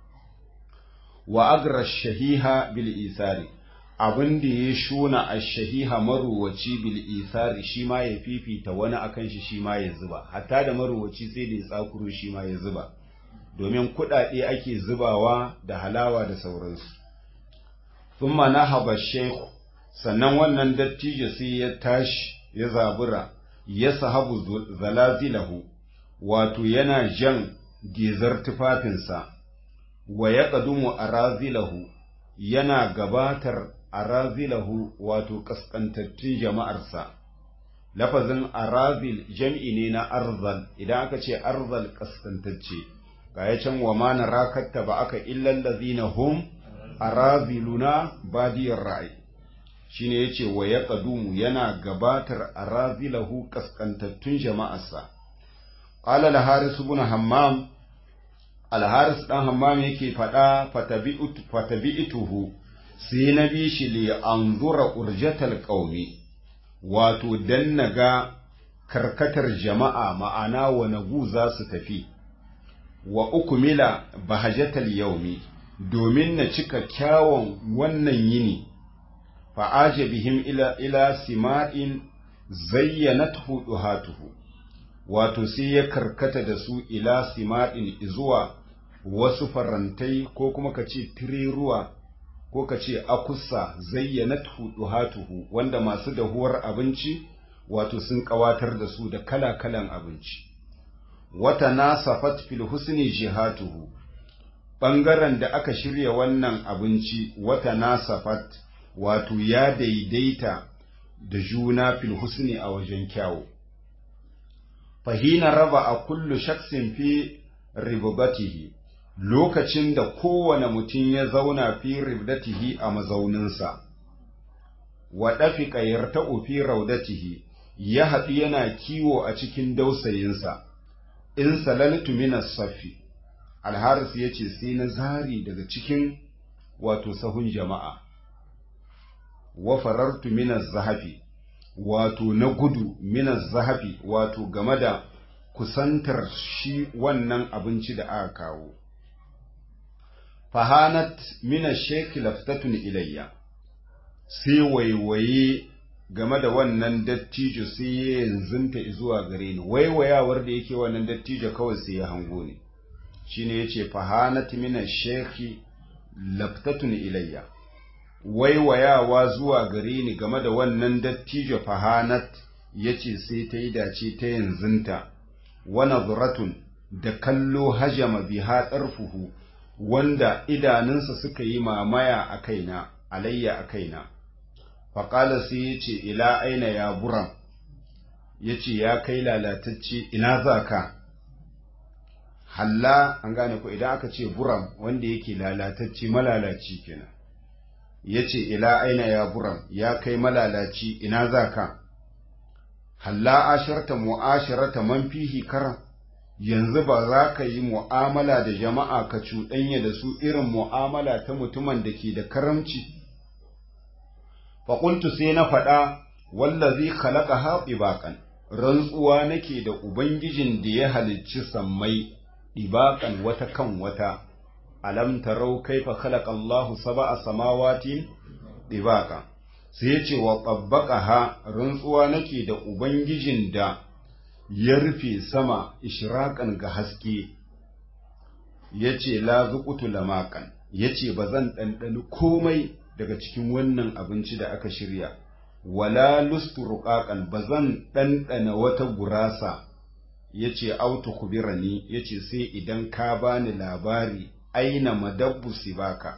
[SPEAKER 1] wa agra shahiha bil isari abin da ya shuna a shahiha maruwaci bil isari shi ma ya fifita wani akan shi shi ma ya zuba hatta da maruwaci sai da ya tsakuro shi ma ya zuba domin kuɗaɗe ake zubawa da halawa da sauransu thumma nahaba shaykh sannan wannan dattijo sai ya tashi ya zabura ya sahabu zalazilahu wato yana jan gizar tufafinsa wa ya ƙadumu a razilahu yana gabatar a razilahu wato ƙasƙantattun jama'arsa lafazin arazil jam'i ne na arzal idan aka ce arzal ƙasƙantacce ga ya can wa ma na rakatta ba aka illallazina hum araziluna badiyar ra'ayi shine yace wa ya qadumu yana gabatar arazilahu kaskantattun jama'arsa qala al haris ibn hammam al haris dan hammam yake fada fatabi'tu fatabi'tuhu sai na bi shi li anzura urjatal qaumi wato dan naga karkatar jama'a ma'ana wa nagu za su tafi wa ukmila bahajatal yaumi domin na cika kyawun wannan yini fa'aje bihim ila, ila sima'in zayyanathu duhatuhu wato sai ya karkata da su ila sima'in zuwa wasu farantai ko kuma ka ce tireruwa ko ka ce akusa zayyanathu duhatuhu wanda masu dahuwar abinci wato sun kawatar da su da kala-kalan abinci wata nasafat fil husni jihatuhu ɓangaren da aka shirya wannan abinci wata nasafat wato ya daidaita da juna fil husni a wajen kyawu fahina raba a kullu shaksin fi ribatihi lokacin da kowane mutum ya zauna fi ribdatihi a mazauninsa wa ɗafiƙa yarta'u fi raudatihi ya haɗu yana kiwo a cikin dausayinsa in salaltu minas safi alharis ya ce sai na zari daga cikin wato sahun jama'a wa farartu minaz zahafi wato na gudu minaz zahafi wato game da kusantar shi wannan abinci da aka kawo fahanat mina sheki laftatun ilayya sai waiwaye game da wannan dattijo sai ya yanzunta zuwa gare ni waiwayawar da yake wannan dattijo kawai sai ya hango ni shine yace fahanat mina sheki laftatun ilayya waiwayawa zuwa gare ni game da wannan dattijo fahanat yace sai ta yi dace ta yanzunta wa nazratun da kallo hajama biha tsarfuhu wanda idanunsa suka yi mamaya a kaina alayya a kaina faƙala sai ya ce ila aina ya buram ya ce ya kai lalatacce ina za ka halla an gane ku idan aka ce buram wanda yake lalatacce malalaci kenan ya ce ila aina ya buram ya kai malalaci ina za ka halla ashirta mu'ashirata man fihi karam yanzu ba za ka yi mu'amala da jama'a ka cuɗanya da su irin mu'amala ta mutumin da ke da karamci faƙuntu sai na faɗa wallazi khalaqa haɓi baƙan rantsuwa nake da ubangijin da ya halicci sammai ɗibaƙan wata kan wata alam tarau kaifa khalaqa Allahu sab'a samawati ɗibaƙa sai ce wa ha rantsuwa nake da ubangijin da ya rufe sama ishraƙan ga haske ya ce la zuƙutu lamaƙan ya ce ba zan ɗanɗani komai daga cikin wannan abinci da aka shirya wala lustu ruƙaƙan ba zan ɗanɗana wata gurasa ya ce autu kubirani ya ce sai idan ka bani labari aina madabbu sibaka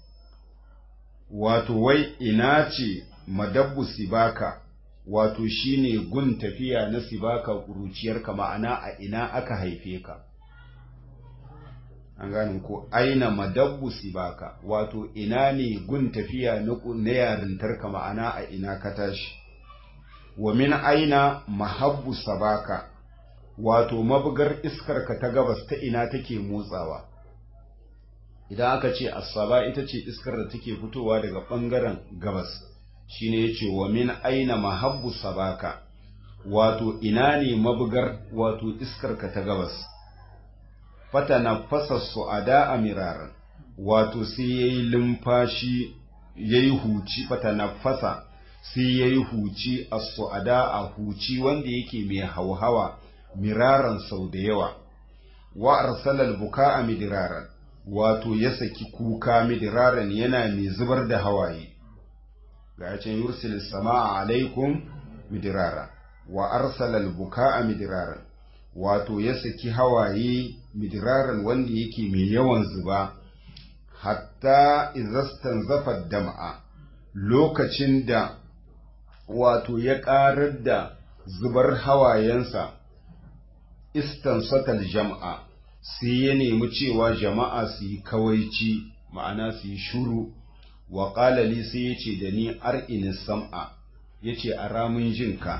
[SPEAKER 1] wato wai ina ce madabbu sibaka wato shine gun tafiya na sibaka ƙuruciyarka ma'ana a ina aka haife ka an gane ko aina madabbu sibaka wato ina ne gun tafiya na yarintarka ma'ana a ina ka tashi wa min aina mahabbu sabaka wato mabugar iskarka ta gabas ta ina take motsawa idan aka ce asaba ita ce iskar da take fitowa daga ɓangaren gabas shine yace wa min aina mahabbu sabaka wato ina ne mabugar wato iskarka ta gabas fata na fasa su'ada a miraran wato sai ya yi lumfashi ya yi huci fata na fasa sai ya yi huci a su'ada a huci wanda yake mai hauhawa miraran sau da yawa wa arsalal buka a midiraran wato ya saki kuka midiraran yana mai zubar da hawaye ga can yursil sama'a alaikum midirara wa arsalal buka a midiraran wato ya saki hawaye midiraran wanda yake mai yawan zuba hatta izastan zafar dama'a lokacin da wato ya ƙarar da zubar hawayensa istansatal jama'a sai ya nemi cewa jama'a su yi kawaici ma'ana su yi shuru wa ƙalali sai ya ce da ni ar'ini sam'a ya ce a ramin jinka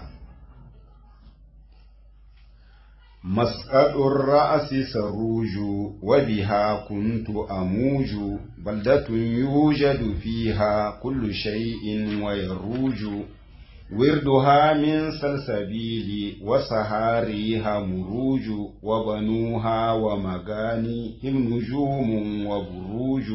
[SPEAKER 1] مسقط الرأس سروج وبها كنت أموج بلدة يوجد فيها كل شيء ويروج وردها من سلسبيل وسهاريها مروج وبنوها ومغانيهم نجوم وبروج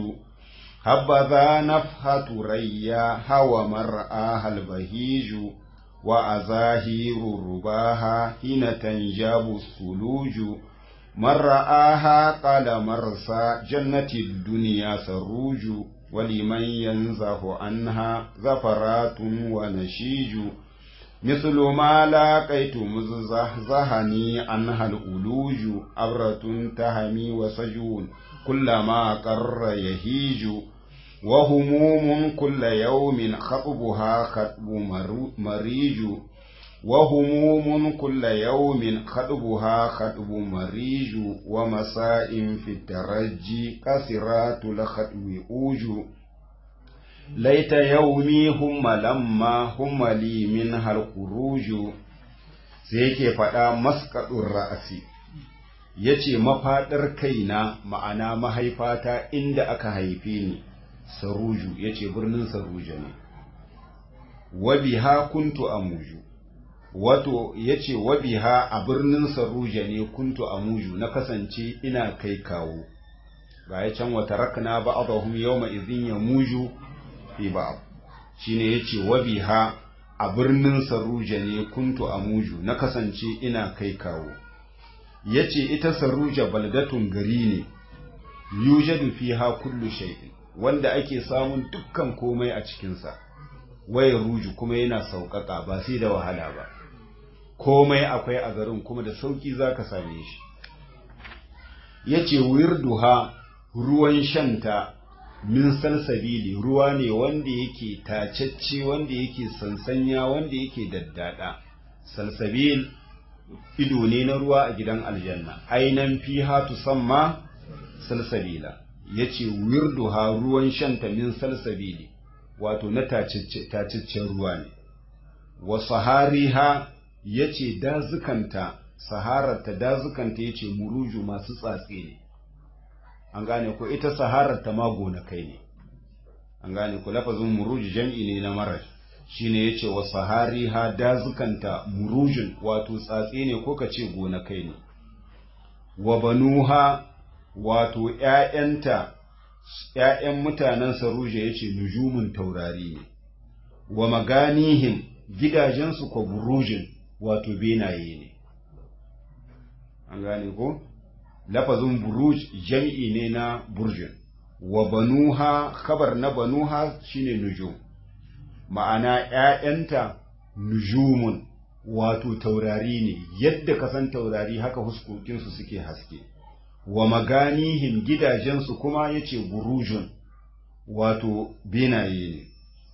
[SPEAKER 1] هبذا نفحة رياها ومرآها البهيج وأزاهير رباها حين تنجاب الثلوج من رآها قال مرسى جنة الدنيا سروج ولمن ينزه عنها زفرات ونشيج مثل ما لاقيت مزهزهني عنها الألوج أبرة تهمي وسجون كلما قر يهيج وهموم كل يوم خطبها خطب مريج وهموم كل يوم خطبها خطب مريج ومساء في الترجي كسرات الخطب أوج ليت يومي هم لما هم لي منها الخروج سيكي فدا مسقط الرأس yace mafaɗar kaina ma'ana mahaifata inda aka haife ni saruju ya ce birnin saruja ne wabiha kuntu amuju wato ya ce wabiha a birnin saruja ne kuntu amuju na kasance ina kai kawo ga ya can wata rakna ba a zahun yau ma izin ya muju fi ba shi ne ya ce wabiha a birnin saruja ne kuntu amuju na kasance ina kai kawo ya ce ita saruja baldatun gari ne yujadu fiha kullu shay'in wanda ake samun dukkan komai a cikinsa waya ruju kuma yana sauƙaƙa ba sai da wahala ba komai akwai a garin kuma da sauƙi za ka same shi ya ce wirduha ruwan shanta min salsabili ruwa ne wanda yake tacacce wanda yake sansanya wanda yake daddada salsabil ido ne na ruwa a gidan aljanna ainan fiha tusamma salsabila ya ce wirduha ruwan shanta min salsabili wato na taciccen ruwa ne wa sahariha ya ce dazukanta sahararta dazukanta ya ce muruju masu tsatse ne an gane ko ita sahararta ma gonakai ne an gane ko lafazin muruju jam'i ne na marar shine ya ce wa sahariha dazukanta murujun wato tsatse ne ko ka ce gonakai ne wa banuha wato ‘ya'yanta, ‘ya'yan mutanen Saruja ya ce nujumin taurari ne, wa maganihim gidajensu kwa burujin wato benaye ne. An gane ko? Lafazin buruj jam'i ne na burjin, wa banuha, kabar na banuha shine nujum, ma'ana ‘ya'yanta nujumun wato taurari ne, yadda kasan taurari haka huskokinsu suke haske. wa maganihim gidajensu kuma ya ce burujun wato benaye ne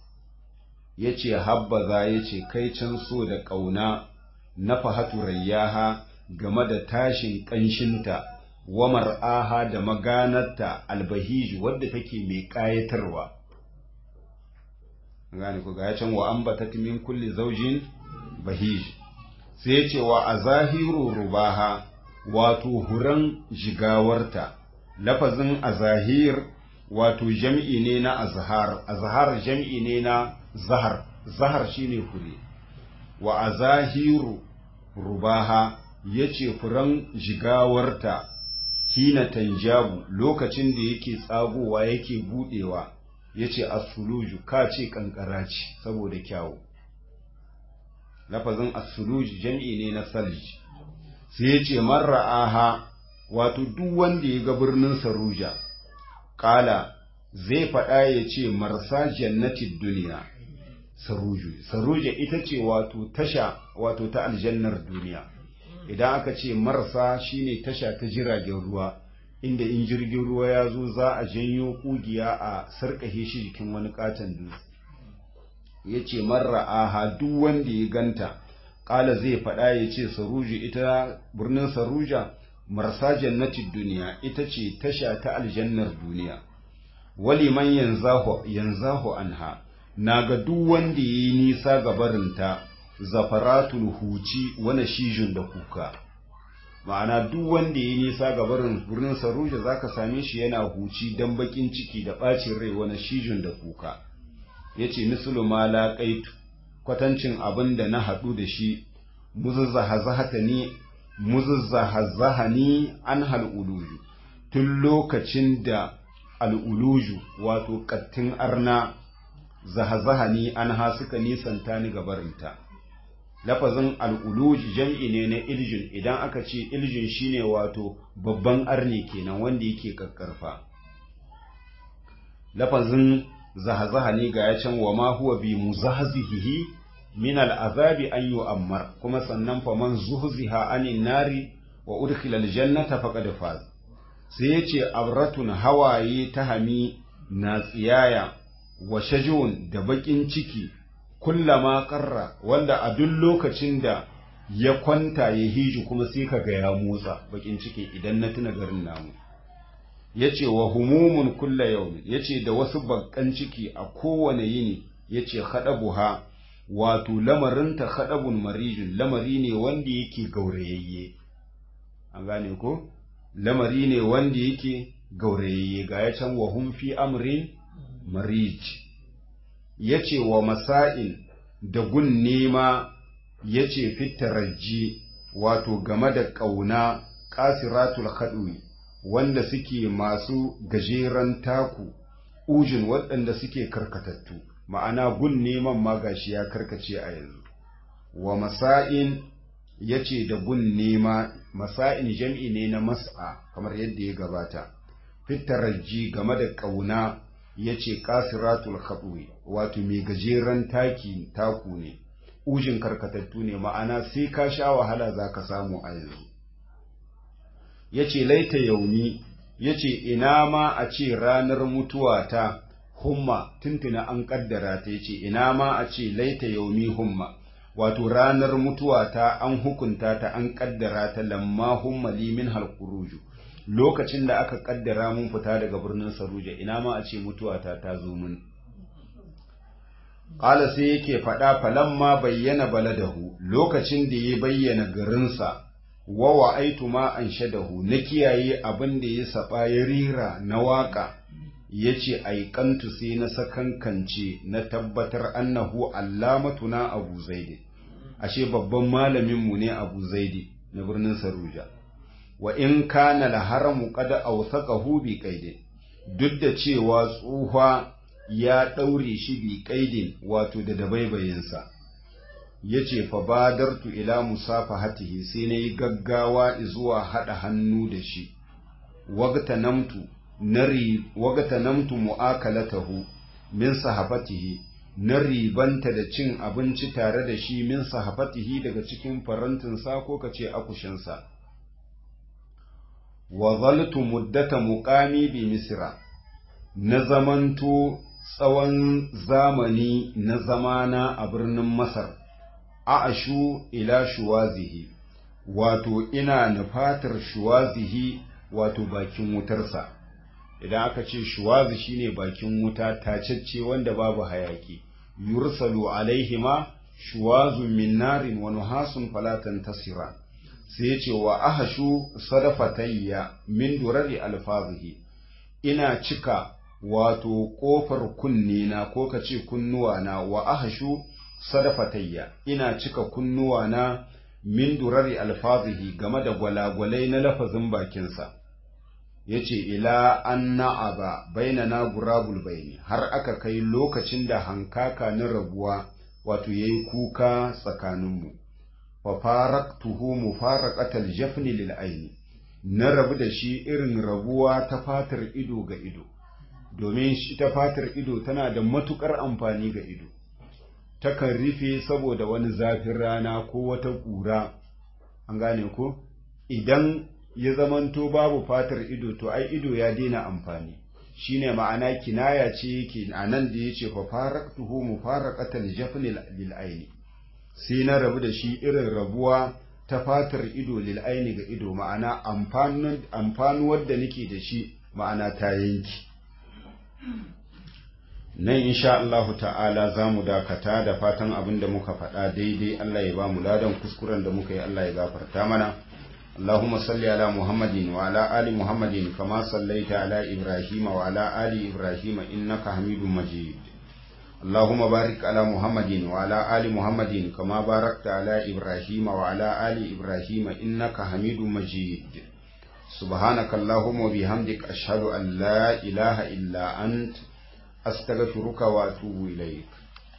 [SPEAKER 1] ya ce habbaza ya ce kai can so da ƙauna na fahatu rayyaha game da tashin ƙanshinta wa mar'aha da maganarta albahij wadda take mai ƙayatarwa gane ku ga can wa ambatat min kulli zawjin bahij sai ya ce wa azahiru rubaha wato huran jigawarta lafazin azahir wato jam'i ne na azhar azhar jam'i ne na zahar zahar shine fure wa azahiru rubaha yace furan jigawarta hina tanjabu lokacin da yake tsagowa yake budewa yace asuluju ka ce kankara ce saboda kyawu lafazin asuluju jam'i ne na salj sai yace marra'aha wato duk wanda ya ga birnin saruja kala zai faɗa ya ce marsa jannatin duniya saruju saruja ita ce wato tasha wato ta aljannar duniya idan aka ce marsa shine tasha ta jiragen ruwa inda in jirgin ruwa ya zo za a janyo kugiya a sarkahe shi jikin wani katon dutse ya ce marra aha duk wanda ya ganta ƙala zai faɗa ya ce saruju ita birnin saruja marsa jannatin duniya ita ce tasha ta aljannar duniya wali man yanzahu anha na ga duk wanda ya yi nisa ga barinta zafaratul huci wani shijin da kuka ma'ana duk wanda ya yi nisa ga barin birnin saruja za ka same shi yana huci don bakin ciki da ɓacin rai wani shijin da kuka ya ce misulu ma laƙaitu kwatancin abin da na haɗu da shi muzazzahazahani an hal'uluju tun lokacin da al'uluju wato ƙattin arna zahazahani an ha suka nisanta ni gabarinta lafazin al'uluji jam'i ne na iljin idan aka ce iljin shine wato babban arne kenan wanda yake kakkarfa lafazin zahazahani ga ya can wa ma huwa bi muzahzihihi min al'azabi an yu'ammar kuma sannan fa man zuhziha anin nari wa udkhila aljannata faqad faz sai yace abratun hawaye ta hami na tsiyaya wa shajun da bakin ciki kullama qarra wanda a duk lokacin da ya kwanta ya hiji kuma sai kaga ya motsa bakin ciki idan na tuna garin namu yace wa humumun kulla yawmin yace da wasu bakan ciki a kowane yini yace buha. wato lamarinta haɗabun marijin lamari ne wanda yake gaurayayye an gane ko lamari ne wanda yake gaurayayye ga ya can wahun fi amrin marij ya ce wa masa'in da gun nema ya ce fitarajji wato game da ƙauna ƙasiratul haɗuwi wanda suke masu gajeren taku ujin waɗanda suke karkatattu ma'ana gun neman magashi ya karkace a yanzu wa masa'in ya ce da gun nema masa'in jam'i ne na mas'a kamar yadda ya gabata fitarajji game da ƙauna ya ce ƙasiratul haɗuwi wato mai gajeren taki taku ne ujin karkatattu ne ma'ana sai ka sha wahala za ka samu a yanzu ya ce laita yauni ya ce ina ma a ce ranar mutuwa ta humma tuntuna an kaddara ta yace ina ma a ce laita yaumi humma wato ranar mutuwa ta an hukunta ta an kaddara ta lamma humma li min halquruju lokacin da aka kaddara mun fita daga birnin saruja ina ma a ce mutuwa ta ta zo mun qala sai yake faɗa falamma bayyana baladahu lokacin da ya bayyana garinsa wa wa'aitu ma an shadahu na kiyaye abin da ya saba ya rira na waka ya ce aikantu sai na sakankance na tabbatar annahu allamatuna abu zaidi ashe babban malaminmu ne abu zaidi na birnin saruja wa in kana laharamu kada awsaqahu bi qaidin duk da cewa tsufa ya daure shi bi qaidin wato da dabaibayinsa yace fa badartu ila musafahatihi sai nayi gaggawa zuwa hada hannu da shi wagta namtu nari wagata namtu mu'akalatahu min sahafatihi na ribanta da cin abinci tare da shi min sahafatihi daga cikin farantinsa ko kace akushinsa wa zaltu muddata muqami bi misra na zamanto tsawon zamani na zamana a birnin masar a ashu ila shuwazihi wato ina nufatar shuwazihi wato bakin wutarsa idan aka ce shuwazu shine bakin wuta tacecce wanda babu hayaki yursalu alaihima shuwazun min narin wa nuhasun falatan tasira sai yace wa ahashu sadafatayya min durari alfazihi ina cika wato kofar kunnina ko kace kunnuwana wa ahashu sadafatayya ina cika kunnuwana min durari alfazihi game da gwalagwalai na lafazin bakinsa ya ce ila an na'aba bainana gurabul baini har aka kai lokacin da hankaka na rabuwa wato ya yi kuka tsakaninmu fa faraktuhu mufaraqatal jafni lil aini na rabu da shi irin rabuwa ta fatar ido ga ido domin shi ta fatar ido tana da matukar amfani ga ido takan rufe saboda wani zafin rana ko wata ƙura an gane ko idan ya zamanto babu fatar ido to ai ido ya daina amfani shine ma'ana kinaya ce yake a nan da yace fa faraktuhu mufaraqatal jafni lil aini sai na rabu da shi irin rabuwa ta fatar ido lil aini ga ido ma'ana amfanin amfanuwar da nake da shi ma'ana ta yanki nan insha Allahu ta'ala za mu dakata da fatan abin da muka faɗa daidai Allah ya ba mu ladan kuskuren da muka yi Allah ya gafarta mana اللهم صل على محمد وعلى آل محمد كما صليت على إبراهيم وعلى آل إبراهيم إنك حميد مجيد اللهم بارك على محمد وعلى آل محمد كما باركت على إبراهيم وعلى آل إبراهيم إنك حميد مجيد سبحانك اللهم وبحمدك أشهد أن لا إله إلا أنت أستغفرك وأتوب إليك